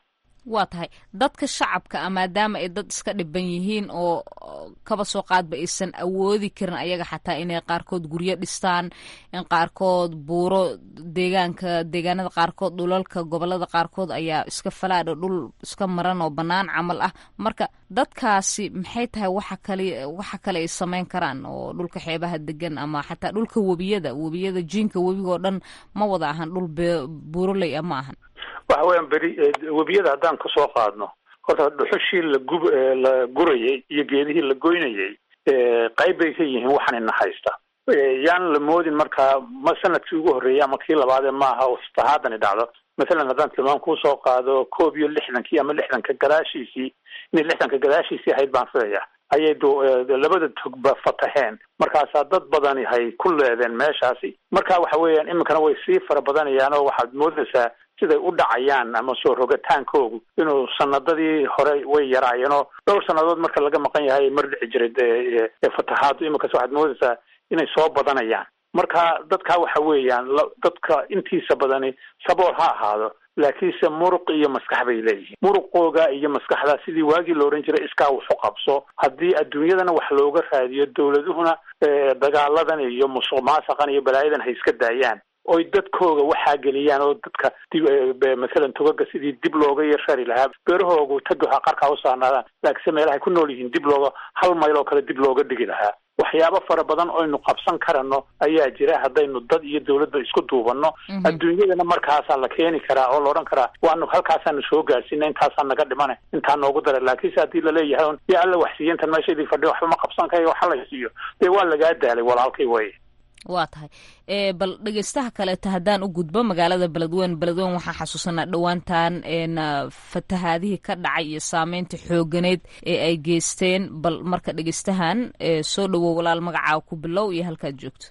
waa tahay dadka shacabka a maadaama ay dad iska dhiban yihiin oo kaba soo qaadba aysan awoodi karin ayaga xataa inay qaarkood guryo dhistaan in qaarkood buuro deegaanka deegaanada qaarkood dhulalka gobolada qaarkood ayaa iska falaadho dhul iska maran oo bannaan camal ah marka dadkaasi maxay tahay waxa kale waxa kale ay samayn karaan oo dhulka xeebaha degan ama xataa dhulka webiyada webiyada jiinka webiga oo dhan ma wada ahan dhul buuroley a ma ahan waxa weeyaan beri webiyada haddaan ka soo qaadno horta dhuxushii la gub la gurayay iyo geedihii la goynayay qayb bay ka yihiin waxaan ina haysta yaan la moodin markaa ma sanadkii ugu horreeyay ama kii labaadee maaha sahaadani dhacdo masalan haddaan tilmaam kusoo qaado koob iyo lixdankii ama lixdanka gadaashiisii inay lixdanka gadaashiisii ahayd baan filaya ayay labada togba fataheen markaasaa dad badani hay ku leedeen meeshaasi marka waxa weeyaan iminkana way sii fara badanayaan oo waxaad moodaysaa siday u dhacayaan ama soo rogataankoogu inuu sanadadii hore way yaraayeen oo dhowr sannadood marka laga maqan yahay mar dhici jiray fatahaadu iminkas waxaad moodaysaa inay soo badanayaan marka dadka waxa weeyaan dadka intiisa badani sabool ha ahaado laakiinse muruq iyo maskax bay leeyihiin muruqooga iyo maskaxda sidii waagii la ohan jiray iskaa waxu qabso haddii adduunyadana wax looga raadiyo dowladuhuna dagaaladan iyo musuq maasaqan iyo balaayadan hay iska daayaan oy dadkooga waxaa geliyaan oo dadka masalan togaga sidii dib looga yarshari lahaa beerahoogu tagoha qarkaa u saarnaadaan laakiinse meelahay ku nool yihiin dib looga hal mayl oo kale dib looga dhigi lahaa waxyaabo fara badan oynu qabsan karano ayaa jira haddaynu dad iyo dawladba isku duubanno adduunyadana markaasaa la keeni karaa oo la odhan karaa waanu halkaasaanu soo gaarsiina intaasaa naga dhimane intaa noogu dara laakiinse haddii laleeyahay un yaa alla waxsiiya intan meeshaydii fadhi waxba ma qabsan karayo waxa la siiyo dee waa lagaa daalay walaalkay way waa tahay bal dhegeystaha kaleeta haddaan u gudbo magaalada beledweyne beledweyne waxaan xasuusanaa dhowaantan fatahaadihii ka dhacay iyo saameynta xooganeed ee ay geysteen bal marka dhegeystahan soo dhawow walaal magacaa ku bilow iyo halkaad joogto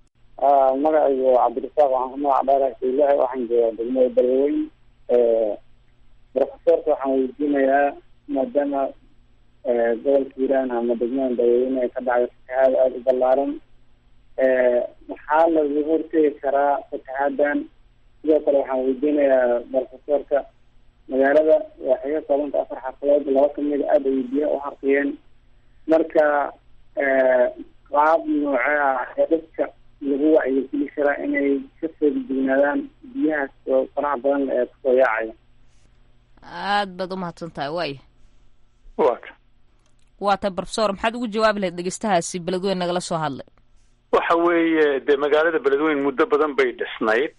magacaygu cabdirasaaq waxaan ku magac dheerahay ilahi waxaan joogaa degmada beledweyne profesorka waxaan weydiinayaa maadaama gobolka hiiraan ama degmada beledweyne ay ka dhacday fatahaad aada u ballaaran maxaa lagu hortegi karaa fataxaadan sidoo kale waxaan weydiinayaa profesorka magaalada waxay ka koobanta afar xafadood laba kamida aada ay biyaha u harqiyeen marka qaab nooce ah ee dadka lagu wacyigeli karaa inay ka feegdignaadaan biyahaas oo faraha badan ee kusoo yaacaya aad baad umahadsan tahay waaya wata waa tahay profesor maxaad ugu jawaabi lahayd dhegeystahaasi beledweyne nagala soo hadlay waxa weeye dee magaalada beledweyne muddo badan bay dhisnayd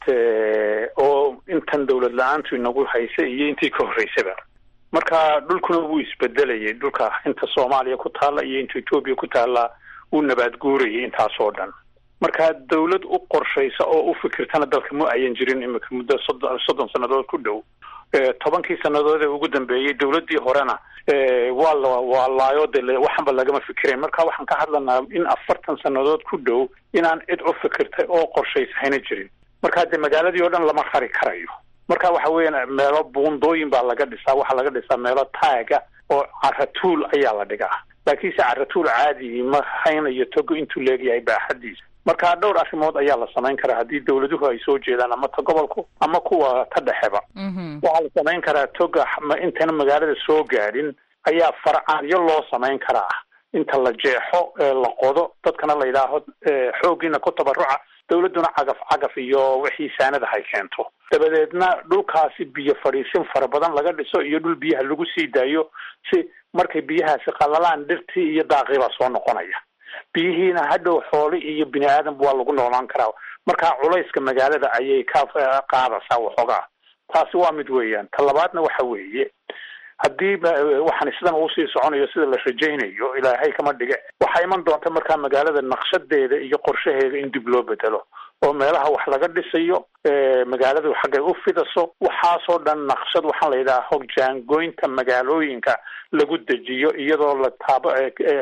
oo intan dawlad la-aantu inagu haysa iyo intii ka horreysaba marka dhulkuna wuu isbedelayay dhulka inta soomaaliya ku taalla iyo inta etoobiya ku taalla wuu nabaad guurayay intaasoo dhan marka dawlad u qorshaysa oo u fikirtana dalka ma ayan jirin imika muddo soddon soddon sannadood ku dhow tobankii sannadood ee ugu dambeeyey dawladdii horena waa la waa laayo de waxanba lagama fikirayn marka waxaan ka hadlanaa in afartan sannadood ku dhow inaan cid u fikirtay oo qorshaysa hayna jirin marka dee magaaladii oo dhan lama rari karayo marka waxa weeyaan meelo buundooyin baa laga dhisaa waxaa laga dhisaa meelo taaga oo caratuul ayaa la dhigaa laakiinse caratuul caadi ma haynayo togo intuu leegyahay baaxadiisa marka dhowr arrimood ayaa la samayn karaa haddii dawladuhu ay soo jeedaan ama ta gobolku ama kuwa ta dhexeba waxaa la samayn karaa toga intayna magaalada soo gaadhin ayaa farcaanyo loo samayn karaa inta la jeexo la qodo dadkana la yidhaaho xooggiina ku tabaruca dawladduna cagaf cagaf iyo wixii saanada hay keento dabadeedna dhulkaasi biyo fadhiisin fara badan laga dhiso iyo dhul biyaha lagu sii daayo si markay biyahaasi qalalaan dhirtii iyo daaqii baa soo noqonaya biyihiina hadhow xooli iyo bini aadamba waa lagu noolaan karaa markaa culayska magaalada ayay ka qaadaysaa waxoogaa taasi waa mid weeyaan ta labaadna waxa weeye haddii waxaan sidan uu sii soconayo sida la rajaynayo ilaahay kama dhige waxaa iman doonta markaa magaalada naqshadeeda iyo qorshaheeda in dib loo bedelo oo meelaha wax laga dhisayo magaaladu xaggay u fidaso waxaasoo dhan naqshad waxaan la yidhaha hogjaangoynta magaalooyinka lagu dejiyo iyadoo la taabo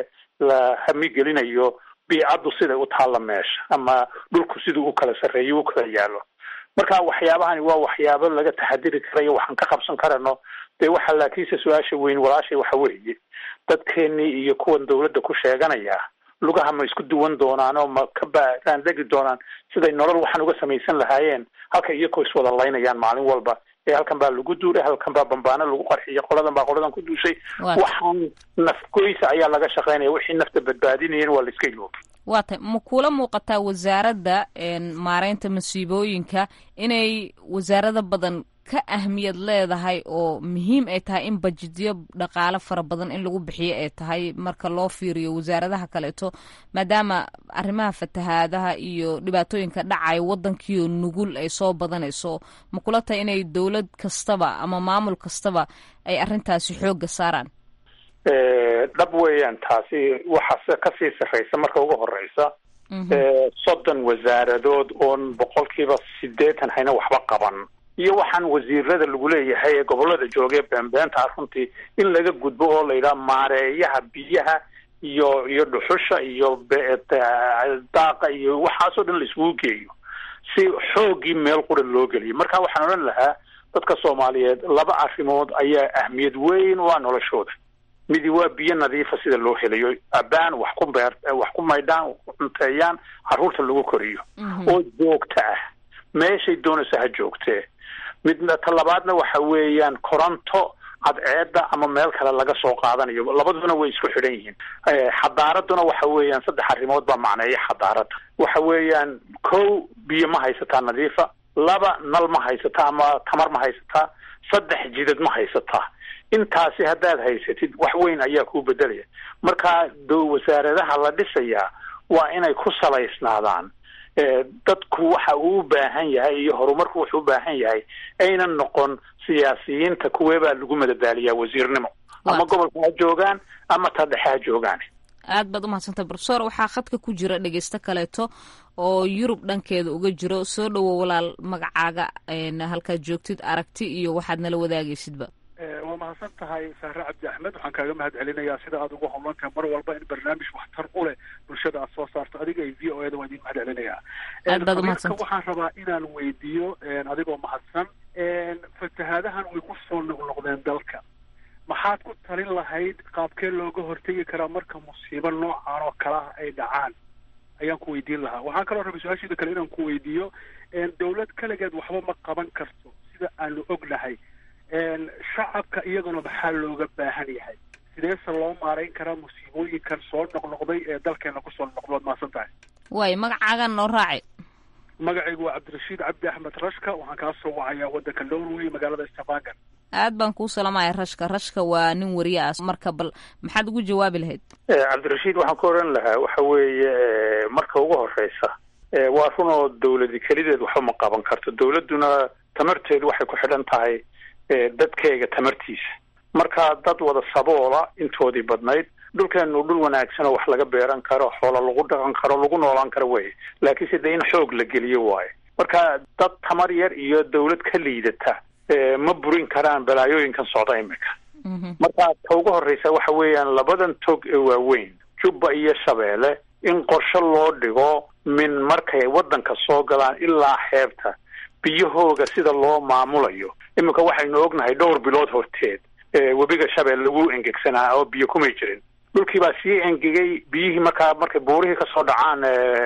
la hamigelinayo biicaddu siday u taalla meesha ama dhulku siduu u kala sarreeyo u kala yaalo marka waxyaabahani waa waxyaabo laga taxadiri karayo waxaan ka qabsan karano dee waxa laakiinse su-aasha weyn walaashay waxa weeye dadkeenii iyo kuwan dawladda ku sheeganaya lugaha ma isku duwan doonaan oo ma ka baaraan degi doonaan siday nolol waxaan uga samaysan lahaayeen halka iyakoo iswada laynayaan maalin walba halkan baa lagu duulay halkan baa bambaano lagu qarxiyay qoladan baa qoladan ku duushay waxaan nafgoysa ayaa laga shaqaynaya wixii nafta badbaadinayeen waa la iska iloobi waa tay ma kula muuqataa wasaaradda maareynta masiibooyinka inay wasaarada badan ka ahmiyad leedahay oo muhiim ay tahay in bajidyo dhaqaale fara badan in lagu bixiyo ay tahay marka loo fiiriyo wasaaradaha kaleeto maadaama arrimaha fatahaadaha iyo dhibaatooyinka dhacaya waddankiio nugul ay soo badanayso ma kula tahay inay dowlad kastaba ama maamul kastaba ay arrintaasi xoogga saaraan dhab weeyaan taasi waxaase kasii sarreysa marka ugu horeysa soddon wasaaradood oon boqolkiiba sideetan hayna waxba qaban iyo waxaan wasiirada lagu leeyahay ee gobolada joogee beenbeenta ah runtii in laga gudbo oo la yidhaha maareeyaha biyaha iyo iyo dhuxusha iyo daaqa iyo waxaasoo dhan la isugu geeyo si xooggii meel qura loo geliyo marka waxaan odhan lahaa dadka soomaaliyeed laba arrimood ayaa ahmiyad weyn u ah noloshooda midi waa biyo nadiifa sida loo helayo abaan wax ku beer wax ku maydhaan wax ku cunteeyaan carruurta lagu koriyo oo joogta ah meeshay doonaysa ha joogtee midna ta labaadna waxa weeyaan koronto cadceedda ama meel kale laga soo qaadanayo labaduna way isku xidhan yihiin xadaaraduna waxa weeyaan saddex arrimood baa macneeya xadaaradda waxa weeyaan kow biyo ma haysataa nadiifa laba nal ma haysataa ama tamar ma haysataa saddex jidad ma haysataa intaasi haddaad haysatid wax weyn ayaa kuu bedelaya marka do wasaaradaha la dhisayaa waa inay ku salaysnaadaan dadku waxa uu u baahan yahay iyo horumarku wuxuu u baahan yahay aynan noqon siyaasiyiinta kuweebaa lagu madadaaliyaa wasiirnimo ama gobolka ha joogaan ama ta dhexe ha joogaan aad baad umahadsantay brofesor waxaa khadka ku jira dhegeysto kaleeto oo yurub dhankeeda uga jiro soo dhowo walaal magacaaga halkaad joogtid aragti iyo waxaad nala wadaagaysidba waa mahadsan tahay sahre cabdi axmed waxaan kaaga mahad celinayaa sida aad ugu howlantahay mar walba in barnaamij waxtar u leh bulshada aad soo saarto adiga iyo v o eda waa idin mahad celinayaa aad baad umahadsanta waxaan rabaa inaan weydiiyo adigoo mahadsan fatahaadahan way ku soo noqnoqdeen dalka maxaad ku talin lahayd qaabkee looga hortegi karaa marka musiibo noocan oo kale ah ay dhacaan ayaan ku weydiin lahaa waxaan kaloo rabay su-aasheeda kale inaan ku weydiiyo dowlad kaligeed waxba ma qaban karto sida aanu ognahay shacabka iyaguna maxaa looga baahan yahay sideese loo maarayn karaa musiibooyinkan soo noqnoqday ee dalkeena kusoo noqdo waad mahadsan tahay waay magacaagan noo raaci magacaygu waa cabdirashiid cabdi axmed rashka waxaan kaa soo wacayaa waddanka norway magaalada stavanger aad baan kuu salamaya rashka rashka waa nin wariye ah marka bal maxaad ugu jawaabi lahayd cabdirashiid waxaan ku oran lahaa waxa weeye marka ugu horeysa waa run oo dawladi kelideed waxba ma qaban karto dawladduna tamarteedu waxay ku xidhan tahay dadkeega tamartiisa marka dad wada saboola intoodii badnayd dhulkeenu dhul wanaagsan oo wax laga beeran karo xoola lagu dhaqan karo lagu noolaan karo wey laakiinse dee in xoog la geliyo waayo marka dad tamar yar iyo dawlad ka liidata ma burin karaan balaayooyinkan socda imika marka ta ugu horreysa waxa weeyaan labadan tog ee waaweyn jubba iyo shabeelle in qorshe loo dhigo min markay waddanka soo galaan ilaa xeebta biyahooga sida loo maamulayo iminka waxaynu ognahay dhowr bilood horteed webiga shabeel lagu engegsanaa oo biyo kumay jirin dhulkii baa sii engegay biyihii markaa markay buurihii kasoo dhacaan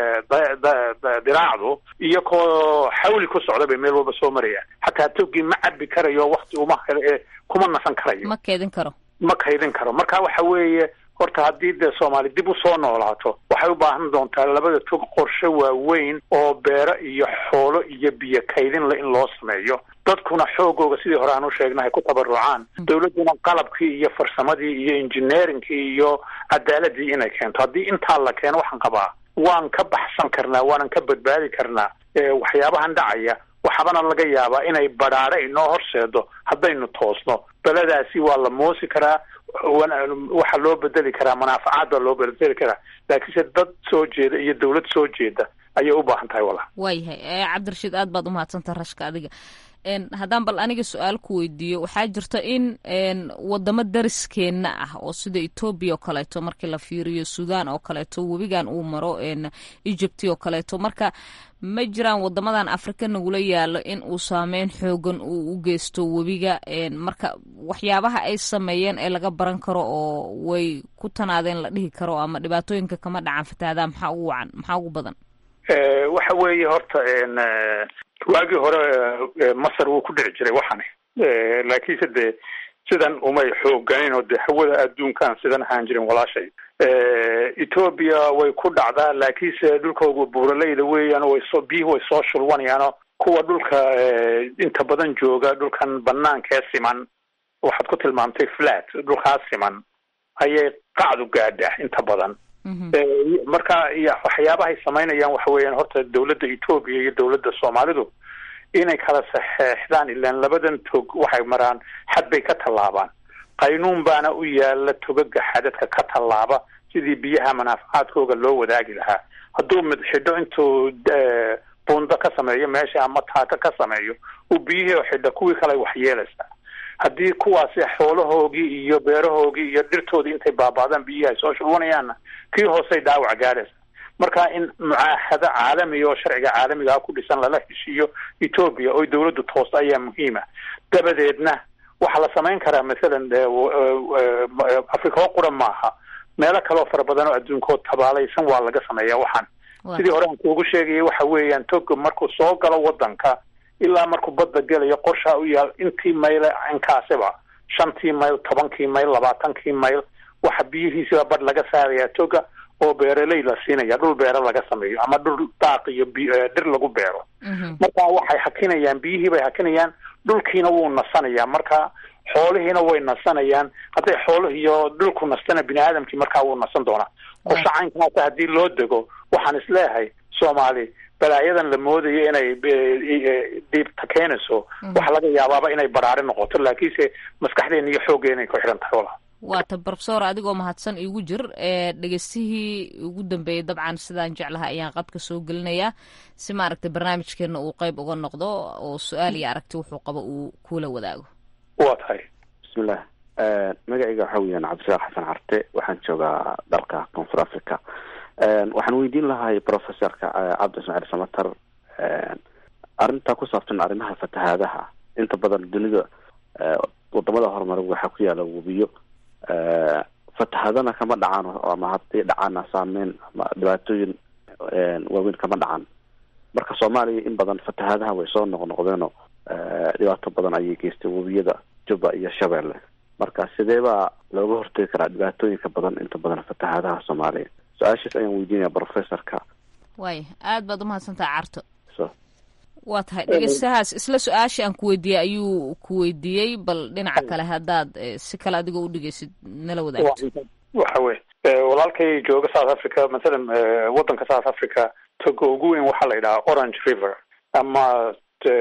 diraacdu iyakoo xawli ku socda bay meel walba soo marayaan xataa togii ma cabi karayo wakti uma kuma nasan karayo ma keedin karo ma kaydin karo marka waxa weeye horta haddii dee soomaali dib usoo noolaato waxay u baahan doontaa labada tog qorshe waaweyn oo beero iyo xoolo iyo biyo kaydin le in loo sameeyo dadkuna xoogooga sidii hore aan u sheegnahay ku tabarucaan dawladduna qalabkii iyo farsamadii iyo engineeringkii iyo cadaaladii inay keento haddii intaa la keeno waxaan qabaa waan ka baxsan karnaa waanan ka badbaadi karnaa waxyaabahan dhacaya waxaabana laga yaabaa inay badhaadho inoo horseedo haddaynu toosno beladaasi waa la moosi karaa waxaa loo bedeli karaa manaafacaad baa loo bedeli karaa laakiinse dad soo jeeda iyo dawlad soo jeeda ayay u baahan tahay walaal waayahay cabdirashiid aad baad umahadsanta rashka adiga haddaan bal aniga su-aal ku weydiiyo waxaa jirta in wadamo dariskeenna ah oo sida etoobiya oo kaleeto markii la fiiriyo sudan oo kaleeto webigan uu maro egypt oo kaleeto marka ma jiraan wadamadan afrika nagula yaalo in uu saameyn xoogan uu u geysto webiga marka waxyaabaha ay sameeyeen ee laga baran karo oo way ku tanaadeen la dhihi karo ama dhibaatooyinka kama dhacan fatahadaa maxaa ugu wacan maxaa ugu badan waxa weeye horta waagii hore masar wuu ku dhici jiray waxani laakiinse dee sidan umay xooganin oo dee hawada adduunkan sidan ahaan jirin walaashay ethoobia way ku dhacdaa laakiinse dhulkooga buuraleyda weeyaan way soo biyuhu way soo shulwanayaanoo kuwa dhulka inta badan jooga dhulkan banaanka ee siman waxaad ku tilmaamtay flat dhulkaas siman ayay qacdu gaadha inta badan marka waxyaabahay samaynayaan waxa weeyaan horta dawladda ethoobia iyo dawladda soomaalidu inay kala saxeexdaan ilaan labadan tog waxay maraan xad bay ka tallaabaan qaynuun baana u yaala togaga xadadka ka tallaaba sidii biyaha manaafacaadkooga loo wadaagi lahaa hadduu mid xidho intuu buundo ka sameeyo meesha ama taaka ka sameeyo uu biyihii xidho kuwii kale wax yeelaysaa haddii kuwaasi xoolahoogii iyo beerahoogii iyo dhirtoodii intay baaba'daan biyihii ay soo shulwanayaanna kii hoosey dhaawac gaadhaysa marka in mucaahado caalamiga oo sharciga caalamigaa ku dhisan lala heshiiyo ethoobia oo dawladdu toosta ayaa muhiima dabadeedna waxaa la samayn karaa mathalan africa oo qura maaha meelo kaleoo fara badan oo adduunkood tabaalaysan waa laga sameeyaa waxaan sidii hore aan kuugu sheegayay waxa weeyaan toga markuu soo galo wadanka ilaa markuu badda gelayo qorshaa u yaal intii mayl inkaasiba shantii mayl tobankii mayl labaatankii mayl waxa biyihiisiba badh laga saarayaa toga oo beeraley la siinaya dhul beero laga sameeyo ama dhul daaq iyo dhir lagu beero marka waxay hakinayaan biyihii bay hakinayaan dhulkiina wuu nasanayaa marka xoolihiina way nasanayaan hadday xoolih iyo dhulku nastana bini aadamkii markaa wuu nasan doonaa qorsho caynkaasa haddii loo dego waxaan isleeyahay soomaali balaayadan la moodayo inay dhiibta keenayso waxa laga yaabaaba inay baraari noqoto laakiinse maskaxdeena iyo xooggeena ay ku xidhan tahay walaal waata brofesor adigoo mahadsan iigu jir dhegeystihii ugu dambeeyey dabcan sidaan jeclaha ayaan qadka soo gelinayaa si maaragtay barnaamijkeena uu qeyb uga noqdo oo su-aal iyo aragti wuxuu qabo uu kula wadaago wa tahay bismillah magacayga waxaa weyaan cabdishaaq xasan carte waxaan joogaa dalka koonfur africa waxaan weydiin lahay professorka cabdi ismaaciil samatar arrintaa ku saabsan arrimaha fatahaadaha inta badan dunida wadamada horumaray waxaa ku yaala webiyo fatahadana kama dhacaan ama haddii dhacaana saameyn ama dhibaatooyin waaweyn kama dhacan marka soomaaliya in badan fatahadaha way soo noqnoqdeenoo dhibaato badan ayay geystay webiyada juba iyo shabeelle marka sidee baa looga hortegi karaa dhibaatooyinka badan inta badan fatahadaha soomaaliya su-aashaas ayaan weydiinaya professorka waay aad baad umahadsantaha carto waa tahay dhegeystahaas isla su-aasha aan ku weydiiyey ayuu ku weydiiyey bal dhinaca kale haddaad si kale adigoo udhegeysid nala wadaagto waxa wey walaalkay jooga south africa mathalan waddanka south africa toga ugu weyn waxaa la yidhahaa orange river ama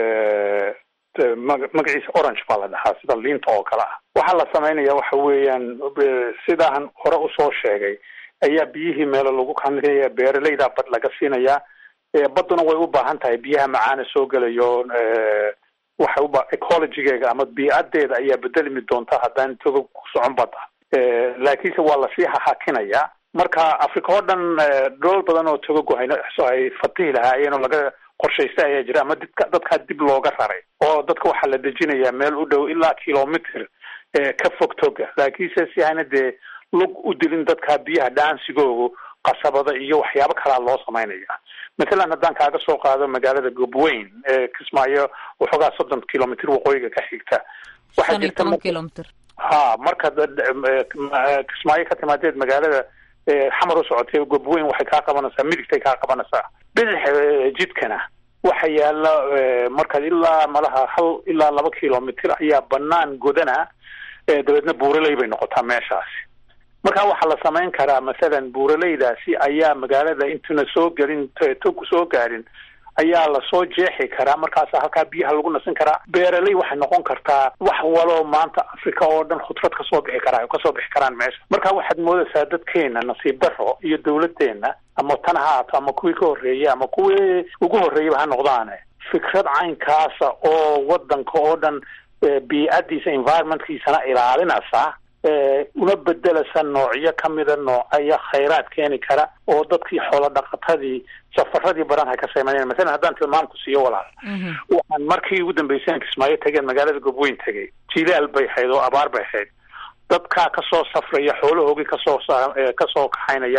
magaciisa orange baa la dhahaa sida liinta oo kale ah waxaa la samaynaya waxa weeyaan sidaan hore usoo sheegay ayaa biyihii meelo lagu kanaya beeraleyda bad laga siinayaa badduna way u baahan tahay biyaha macaana soo gelayo waxay uba ecologigeega ama biicadeeda ayaa bedelmi doonta haddaan toga ku socon badda laakiinse waa lasii hahakinayaa marka africa oo dhan dhool badan oo togagu ay fatihi lahaayeen oo laga qorshaystay ayaa jira ama didka dadkaa dib looga raray oo dadka waxaa la dejinayaa meel u dhow ilaa kilomitr ka fog toga laakiinse si ayna dee lug u dilin dadkaa biyaha dhaansigoogu qasabada iyo waxyaabo kalaa loo samaynaya mathalan haddaan kaaga soo qaado magaalada gobweyn ee kismaayo waxoogaa soddon kilomitr waqooyiga ka xigta waxaa jirta kilomitr ha marka kismaayo ka timaadeed magaalada xamar u socotay gobweyn waxay kaa qabanaysaa midigtay kaa qabanaysaa bidix jidkana waxa yaala markaad ilaa malaha hal ilaa laba kilomitr ayaa banaan godana dabeedna buuraley bay noqotaa meeshaasi marka waxaa la samayn karaa mathalan buuraleydaasi ayaa magaalada intuna soo gelin togu soo gaadhin ayaa lasoo jeexi karaa markaasa halkaa biyaha lagu nasin karaa beeraley waxay noqon kartaa wax waloo maanta africa oo dhan khudrad kasoo bixi karaa kasoo bixi karaan meesha marka waxaad moodaysaa dadkeena nasiib daro iyo dawladeena ama tan ha haato ama kuwii ka horreeyey ama kuwii ugu horreeyaba ha noqdaane fikrad caynkaasa oo wadanka oo dhan biicadiisa environmentkiisana ilaalinaysa una bedelasa noocyo kamida noocaya khayraad keeni kara oo dadkii xoolo dhaqatadii safaradii badan ha ka sameyneen masalan haddaan tilmaamku siiyo walaal waxaan markii ugu dambeysay kismaayo tageen magaalada gobweyn tegay jilaal bay ahayd oo abaar bay ahayd dadkaa kasoo safraya xoolahoogii kasoo kasoo kaxaynaya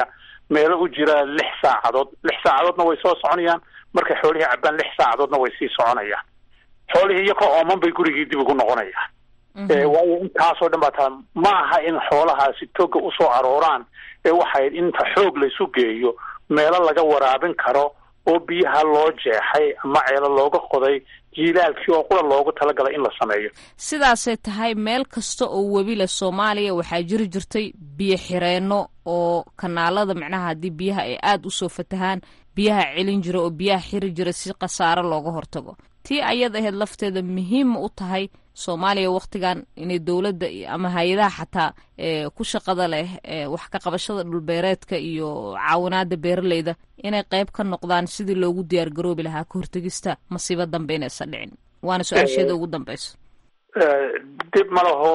meelo u jira lix saacadood lix saacadoodna way soo soconayaan markay xoolihii cabaan lix saacadoodna way sii soconayaan xoolihii iyakoo ooman bay gurigii dib ugu noqonayaan waayo intaasoo dhan baa taa ma aha in xoolahaasi toga usoo arooraan ee waxay inta xoog laysu geeyo meelo laga waraabin karo oo biyaha loo jeexay ama ceelo looga qoday jiilaalkii oo qura loogu talagalay in la sameeyo sidaasay tahay meel kasta oo webi leh soomaaliya waxaa jiri jirtay biyo xireenno oo kanaalada micnaha haddii biyaha ay aada usoo fatahaan biyaha celin jira oo biyaha xiri jira si khasaaro looga hortago tii ayad ahayd lafteeda muhiima u tahay soomaaliya wakhtigan inay dowladda ama hay-adaha xataa ku shaqada leh wax ka qabashada dhulbeereedka iyo caawinaada beeraleyda inay qayb ka noqdaan sidii loogu diyaar garoobi lahaa ka hortegista masiibo dambe inaysan dhicin waana su-aasheeda ugu dambeyso dib ma laho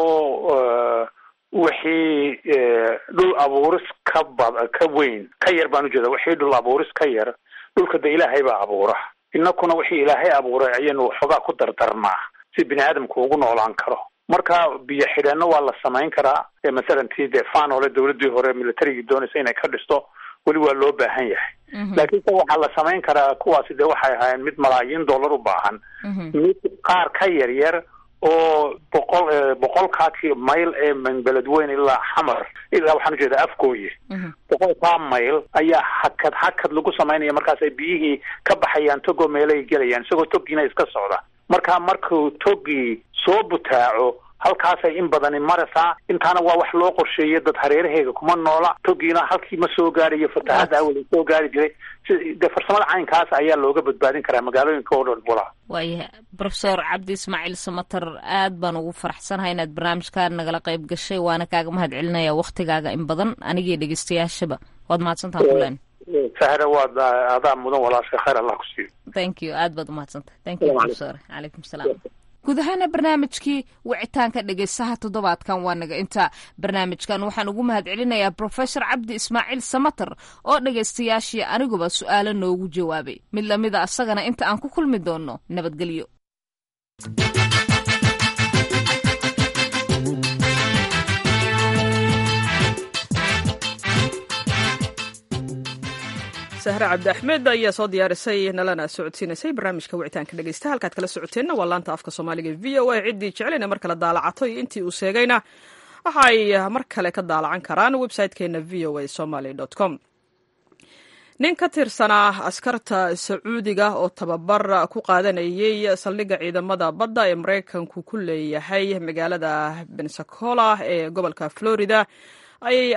wixii dhul abuuris ka bad ka weyn ka yar baan ujeeda wixii dhul abuuris ka yar dhulka de ilaahay baa abuura inakuna wixii ilaahay abuuray ayaynu waxoogaa ku dardarnaa si bini aadamku ugu noolaan karo marka biyo xidheenno waa la samayn karaa masalan tii dee fanole dawladdii hore militarigii doonaysa inay ka dhisto weli waa loo baahan yahay laakiin se waxaa la samayn karaa kuwaasi dee waxay ahaayeen mid malaayiin dollar u baahan mid qaar ka yar yar oo boqol boqolkaa mayl ee beledweyne ilaa xamar ilaa waxaan ujeedaa afgooye boqolkaa mayl ayaa hakad hakad lagu samaynaya markaas ay biyihii ka baxayaan togoo meelay gelayaan isagoo togiina iska socda marka markuu togii soo butaaco halkaasay in badani maraysaa intaana waa wax loo qorsheeyay dad hareeraheega kuma noola togiina halkii ma soo gaarayo fatahaada awel soo gaari jiray de farsamada caynkaas ayaa looga badbaadin karaa magaalooyinka oo dhan walaa waayahay profesor cabdi ismaaciil samater aad baan ugu faraxsanahay inaad barnaamijkaa nagala qayb gashay waana kaaga mahad celinaya waktigaaga in badan anigii dhegeystayaashaba waad mahadsantaha kulen sahre waad adaa mudan walaasha khayr allah ku siiyo thank you aad baad umahadsantahay thank you profesor calaykum salaam guud ahaana barnaamijkii wicitaanka dhegeystaha toddobaadkan waa naga inta barnaamijkan waxaan ugu mahad celinayaa profesor cabdi ismaaciil samater oo dhegaystayaashii aniguba su-aalo noogu jawaabay mid lamida asagana inta aan ku kulmi doonno nabadgelyo sahre cabdi axmed ayaa soo diyaarisay nalana socodsiinaysay barnaamijka wicitaanka dhegeysta halkaad kala socoteenna waa laanta afka soomaaliga v o a ciddii jeclayna mar kale daalacato iyo intii uu sheegayna waxa ay mar kale ka daalacan karaan website-keena v o a somaly com nin ka tirsanaa askarta sacuudiga oo tababar ku qaadanayay saldhigga ciidamada badda ee maraykanku ku leeyahay magaalada bensacola ee gobolka florida ayay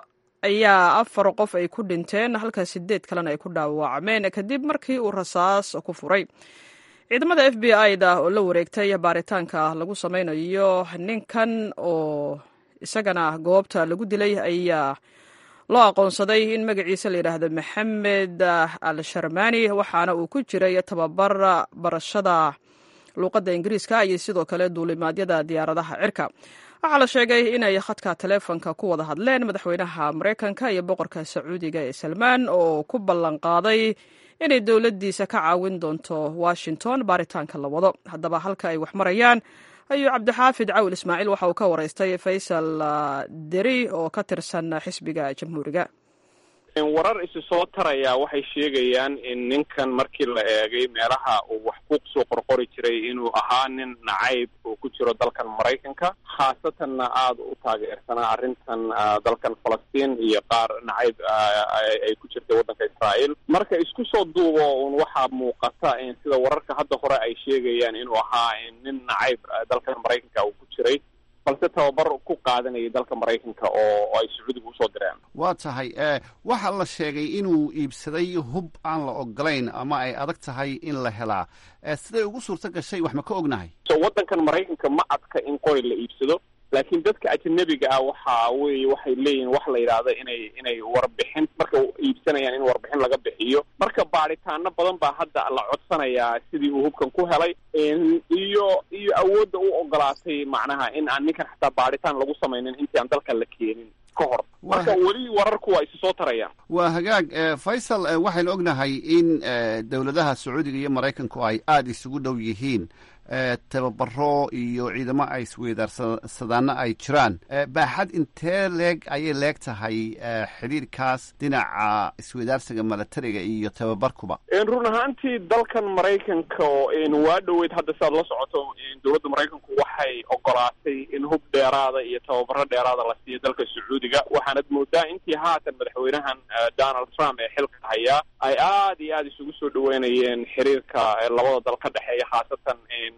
ayaa afar qof ay ku dhinteen halka sideed kalena ay ku dhaawacmeen kadib markii uu rasaas ku furay ciidamada f b i da oo la wareegtay baaritaanka lagu sameynayo ninkan oo isagana goobta lagu dilay ayaa loo aqoonsaday in magaciisa la yidhaahdo maxamed al sharmani waxaana uu ku jiray tababar barashada luuqadda ingiriiska iyo sidoo kale duulimaadyada diyaaradaha cirka waxaa la sheegay inay khadka taleefonka ku wada hadleen madaxweynaha maraykanka iyo boqorka sacuudiga ee salmaan oo ku ballan qaaday inay dowladdiisa ka caawin doonto washington baaritaanka la wado haddaba halka ay wax marayaan ayuu cabdixaafid cawil ismaaciil waxa uu ka waraystay faysal deri oo ka tirsan xisbiga jamhuuriga warar isi soo taraya waxay sheegayaan in ninkan markii la eegay meelaha uu wax ku soo qorqori jiray inuu ahaa nin nacayb uu ku jiro dalkan maraykanka khaasatanna aada u taageersanaa arrintan dalkan falastiin iyo qaar nacayb ay ku jirtay waddanka israa'iil marka isku soo duubo un waxaa muuqata in sida wararka hadda hore ay sheegayaan inuu ahaa nin nacayb dalkan maraykanka uu ku jiray balse tababar ku qaadanayay dalka maraykanka oo ay sacuudiga usoo direen waa tahay waxaa la sheegay inuu iibsaday hub aan la ogolayn ama ay adag tahay in la helaa siday ugu suurto gashay wax ma ka ognahay so waddankan maraykanka ma adka in qori la iibsado laakiin dadka ajanabiga ah waxa weeye waxay leeyihin wax la yidhaahdo inay inay warbixin marka iibsanayaan in warbixin laga bixiyo marka baadhitaano badan baa hadda la codsanayaa sidii uu hubkan ku helay iyo iyo awoodda u ogolaatay macnaha in aan ninkan xataa baadhitaan lagu samaynin intii aan dalkan la keenin ka hor marka weli wararku waa isu soo tarayaan waa hagaag faysal waxaynu ognahay in dowladaha sacuudiga iyo maraykanku ay aada isugu dhow yihiin tababaro iyo ciidamo ay isweydaarsadana ay jiraan baaxad intee leeg ayay leeg tahay xidhiirkaas dhinaca isweydaarsiga milatariga iyo tababarkuba run ahaantii dalkan maraykanka waa dhoweyd hadda si aad la socoto dowladda maraykanku waxay ogolaatay in hub dheeraada iyo tababaro dheeraada la siiyo dalka sacuudiga waxaanad moodaa intii haatan madaxweynahan donald trump ee xilka hayaa ay aad iyo aada isugu soo dhaweynayeen xiriirka labada dal ka dhexeeya khaasatan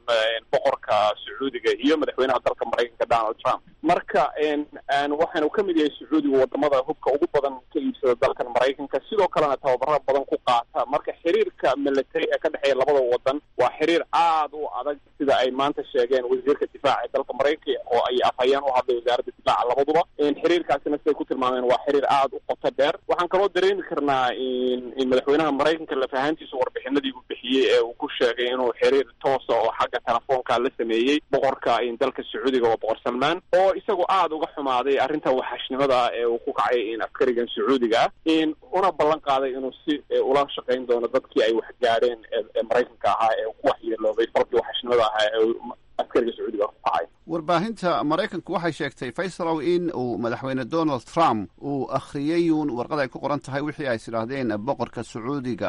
boqorka sacuudiga iyo madaxweynaha dalka maraykanka donald trump marka waxaanu ka mid yahay sacuudiga wadamada hubka ugu badan ka iibsada dalkan maraykanka sidoo kalena tababaro badan ku qaata marka xiriirka military ee ka dhexeeya labada wadan waa xiriir aada u adag sida ay maanta sheegeen wasiirka difaaca ee dalka maraykanka oo ay afhayeen u hadlay wasaaradda difaaca labaduba xiriirkaasina siday ku tilmaameen waa xiriir aada u qoto dheer waxaan kaloo dareemi karnaa in madaxweynaha maraykanka lafahaantiisa warbixinadii uu bixiyey ee uu ku sheegay inuu xiriir toosa oo xagga telefoonka la sameeyey boqorka dalka sacuudiga oo boqor salmaan oo isagoo aada uga xumaaday arrinta waxashnimada ee uu ku kacay in askarigan sacuudiga ah in una ballan qaaday inuu si ula shaqayn doono dadkii ay wax gaadheen ee maraykanka ahaa ee ku waxyeeloobay falkii waxashnimada ahaa ee askariga sacuudiga ku kacay warbaahinta maraykanku waxay sheegtay faysalow in uu madaxweyne donald trump uu akhriyey uun warqad ay ku qoran tahay wixii ay sidhaahdeen boqorka sacuudiga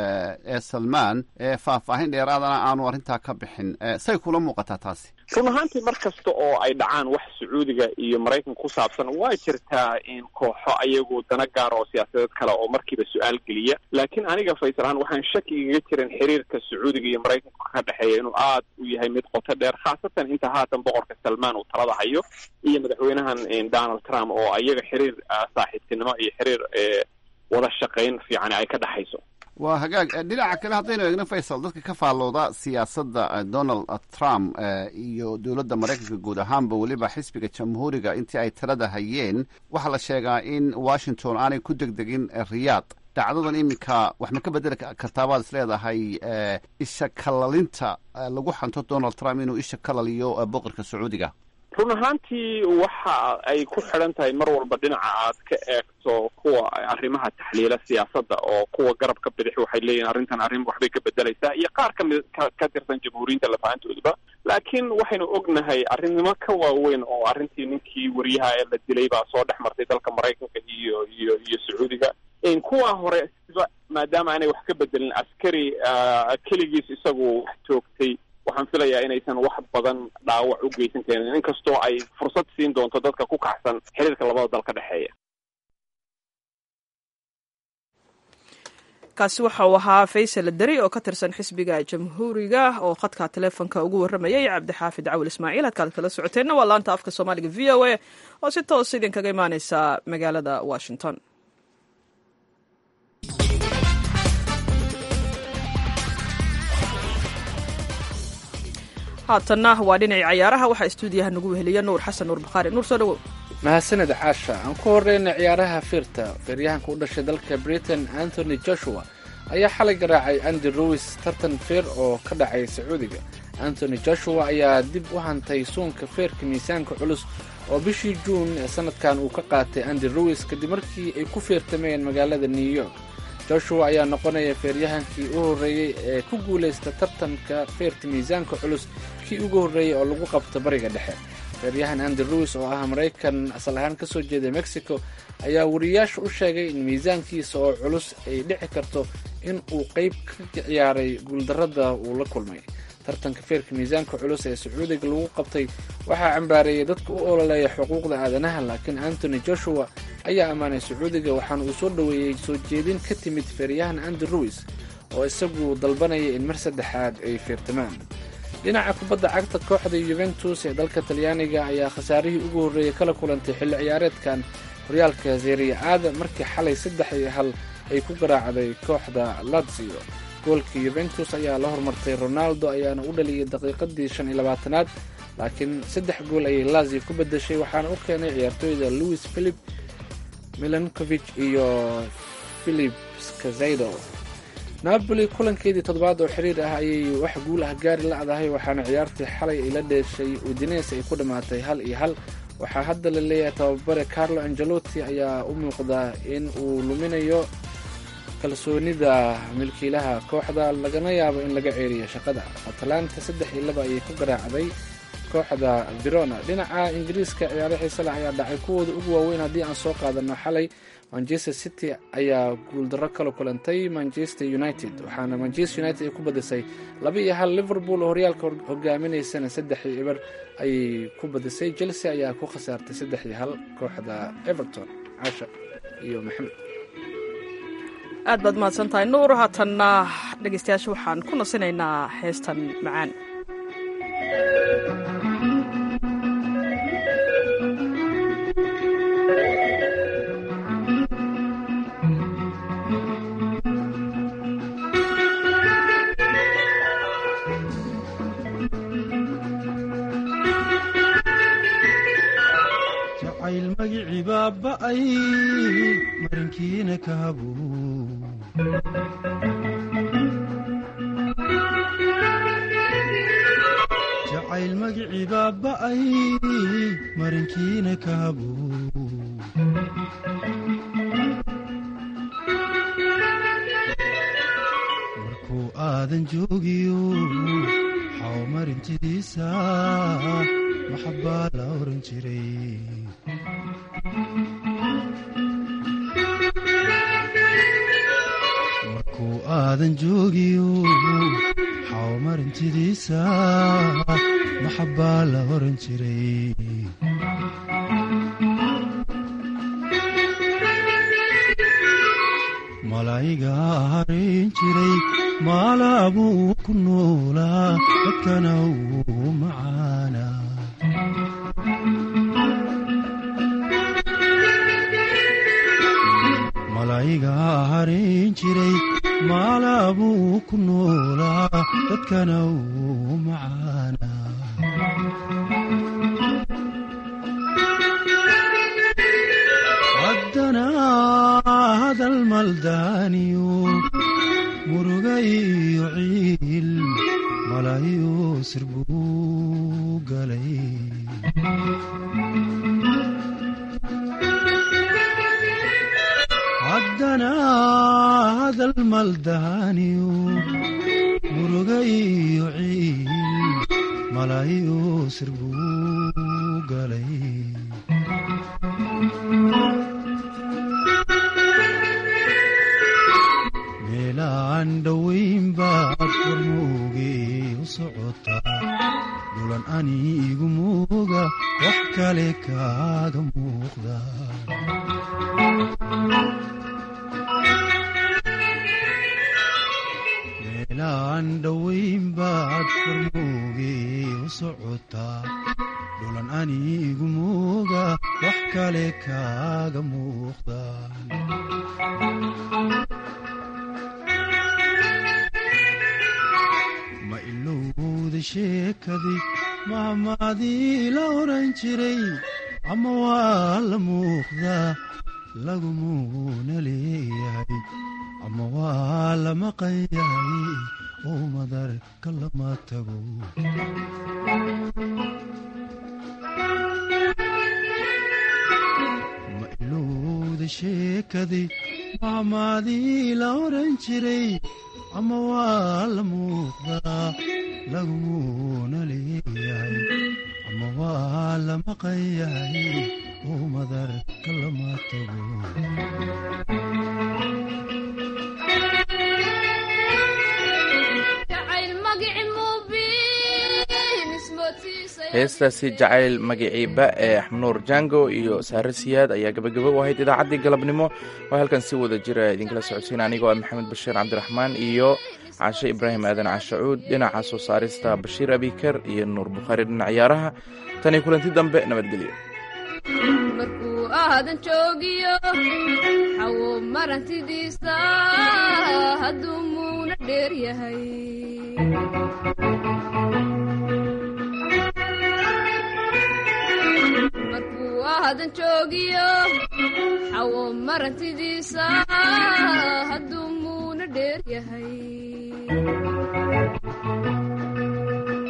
ee salmaan ee faahfaahin dheeraadana aanu arrintaa ka bixin say kula muuqataa taasi run ahaantii mar kasta oo ay dhacaan wax sacuudiga iyo maraykanka ku saabsan waa jirtaa in kooxo ayagu dana gaara oo siyaasadeed kale oo markiiba su-aal geliya laakiin aniga faysal ahaan waxaan shaki igaga jirin xiriirka sacuudiga iyo maraykanka ka dhexeeya inuu aad u yahay mid qoto dheer khaasatan inta haatan boqorka salmaan uu talada hayo iyo madaxweynahan donald trump oo ayaga xiriir saaxiibtinimo iyo xiriir wada shaqayn fiican ay ka dhexayso waa hagaag dhinaca kale haddaynu eegno faysal dadka ka faallooda siyaasadda donald trump iyo dowladda maraykanka guud ahaanba weliba xisbiga jamhuuriga intii ay talada hayeen waxaa la sheegaa in washington aanay ku degdegin riyaad dhacdadan iminka wax ma ka bedeli kartaabaad is leedahay isha kalalinta lagu xanto donald trump inuu isha kalaliyo boqorka sacuudiga run ahaantii waxa ay ku xidhan tahay mar walba dhinaca aad ka eegto kuwa arrimaha taxliila siyaasadda oo kuwa garabka bidix waxay leeyihin arrintan arrin waxbay ka bedelaysaa iyo qaar kamid ka tirsan jamhuuriyinta lafahantoodaba laakiin waxaynu ognahay arrinimo ka waaweyn oo arrintii ninkii wariyaha ee la dilay baa soo dhex martay dalka maraykanka iyo iyo iyo sacuudiga kuwa hore siba maadaama aanay wax ka bedelin askari keligiis isagu wax toogtay waxaan filayaa inaysan wax badan dhaawac u geysan karin inkastoo ay fursad siin doonto dadka ku kacsan xiriirka labada dal ka dhexeeya kaasi waxa uu ahaa faysal deri oo ka tirsan xisbiga jamhuuriga oo khadka taleefonka ugu warramayay cabdixaafid cawil ismaaciil halkaad kala socoteenna waa laanta afka soomaaliga v o a oo si toos idinkaga imaaneysa magaalada washington haatanna waa dhinacii cayaaraha waxaa istuudiyaha nagu weheliya nuur xasan nuur bakhaari nuur soo dhawow mahadsaned caasha aan ku horeyna ciyaaraha fiirta feeryahanka u dhashay dalka britain anthony joshua ayaa xalay garaacay andy ruis tartan feer oo ka dhacay sacuudiga anthony joshua ayaa dib u hantay suunka feerka miisaanka culus oo bishii juun ee sanadkan uu ka qaatay andy ruis kadib markii ay ku feertameen magaalada new york joshua ayaa noqonaya feeryahankii u horreeyey ee ku guulaysta tartanka feerta miisaanka culus kii ugu horreeyey oo lagu qabto bariga dhexe feeryahan andy ruis oo ah maraykan asal ahaan ka soo jeeda mexico ayaa wariyaasha u sheegay in miisaankiisa oo culus ay dhici karto in uu qayb ka ciyaaray guuldarrada uu la kulmay tartanka feerka miisaanka culus ee sacuudiga lagu qabtay waxaa cambaareeyay dadka u ololeeya xuquuqda aadanaha laakiin antony joshua ayaa ammaanay sacuudiga waxaana uu soo dhoweeyey soo jeedin ka timid feeryahan andy ruis oo isagu dalbanaya in mar saddexaad ay feertamaan dhinaca kubadda cagta kooxda yuventus ee dalka talyaaniga ayaa khasaarihii ugu horreeyey kala kulantay xilli ciyaareedkan horyaalka zeeriya aada markii xalay saddex iyo hal ay ku garaacday kooxda lazio goolka yuventus ayaa la hormartay ronaldo ayaana u dhaliyay daqiiqadii shan iyo labaatanaad laakiin saddex gool ayay lazio ku bedeshay waxaana u keenay ciyaartooyda louis philip milankovich iyo philip skazaido napoli kulankeedii toddobaad oo xiriir ah ayay wax guul ah gaari la'dahay waxaana ciyaartii xalay ay la dheeshay udines ay ku dhammaatay hal iyo hal waxaa hadda la leeyahay tababare carlo angelotti ayaa u muuqdaa in uu luminayo kalsoonida milkiilaha kooxda lagana yaabo in laga ceeriyo shaqada atalanta saddex iyo laba ayay ku garaacday kooxda verona dhinaca ingiriiska ciyaaro xiisale ayaa dhacay kuwooda ugu waaweyn haddii aan soo qaadano xalay manchester city ayaa guuldarro kala kulantay manchester united waxaana manchester united ay ku badisay laba iyo hal liverpool oo horyaalka hogaaminaysana saddex iyo eber ayay ku badisay chelsea ayaa ku khasaartay saddex iyo hal kooxda everton casha iyo maxamed aad baad mahadsan tahay nuur haatanna dhegeystayaasha waxaan ku nasinaynaa heestan macaan jacayl magicii baaba'ay marinkiina ka habuu jacayl magicii baaba'ay marinkiina ka habuu markuu aadan joogiyo xaw marintidiisa maxabbaa la oran jiray markuu aadan joogiyo xaw marintidiisa maxabbaa la oran jiray malaa'iga harin jiray maalaabuu ku noolaa dadkana uu macaana malaa'iga harin jiray maalaabuu ku noolaa dadkana uu macaana haddana hadal maldaaniyo muruga iyo ciil malaayo sir buu galay haddana hadal maldaaniyo muruga iyo ciil malaayo sir buu galay meelaan dhowayn baad warmoogay u socotaa dulan aniigu mooga wax kale kaaga muuqda meelaan dhowayn baad warmoogay u socotaa dulan aniigu mooga wax kale kaaga muuqda ma ilowda sheekadii mahmaadii la oran jiray ama waa la muuqdaa lagumuuna leeyahay ama waa la maqan yahay oo madarka lama tago ma ilowda sheekadii mahmaadii la oran jiray ama waa la muuqdaa lagumuuna leeyahay ama waa la maqan yahay oo madarka lama tago heestaasi jacayl magiciiba ee axmanuur jango iyo saare siyaad ayaa gabagabo u ahayd idaacaddii galabnimo oo halkan si wada jira idinkala socodsiin anigoo ah maxamed bashiir cabdiraxmaan iyo cashe ibraahim aadan cashacuud dhinaca soo saarista bashiir abikar iyo nuur bukhaari dhinac ciyaaraha tani kulanti dambe nabadgelyo markuu aadan joogiyo xawo marantidiisa hadduu muuna dheer yahay markuu aadan joogiyo xawo marantidiisa hadduu muuna dheer yahay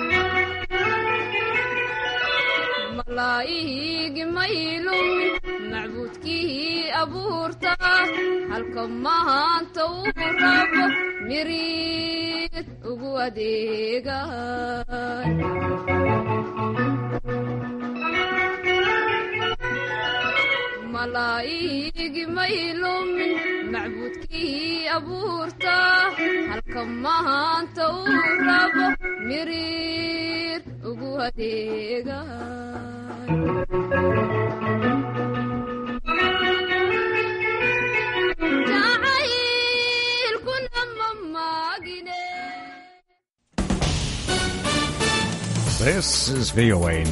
malaa'igi maylumin macbuudkii abuurta halka mahaanta uu rabo miriid ugu adeegan malaa'igi maylumin macbuudkii abuurta halka mahaanta uu rabo miriir ugu adeegan jacaylkuna ma maagine This is VOA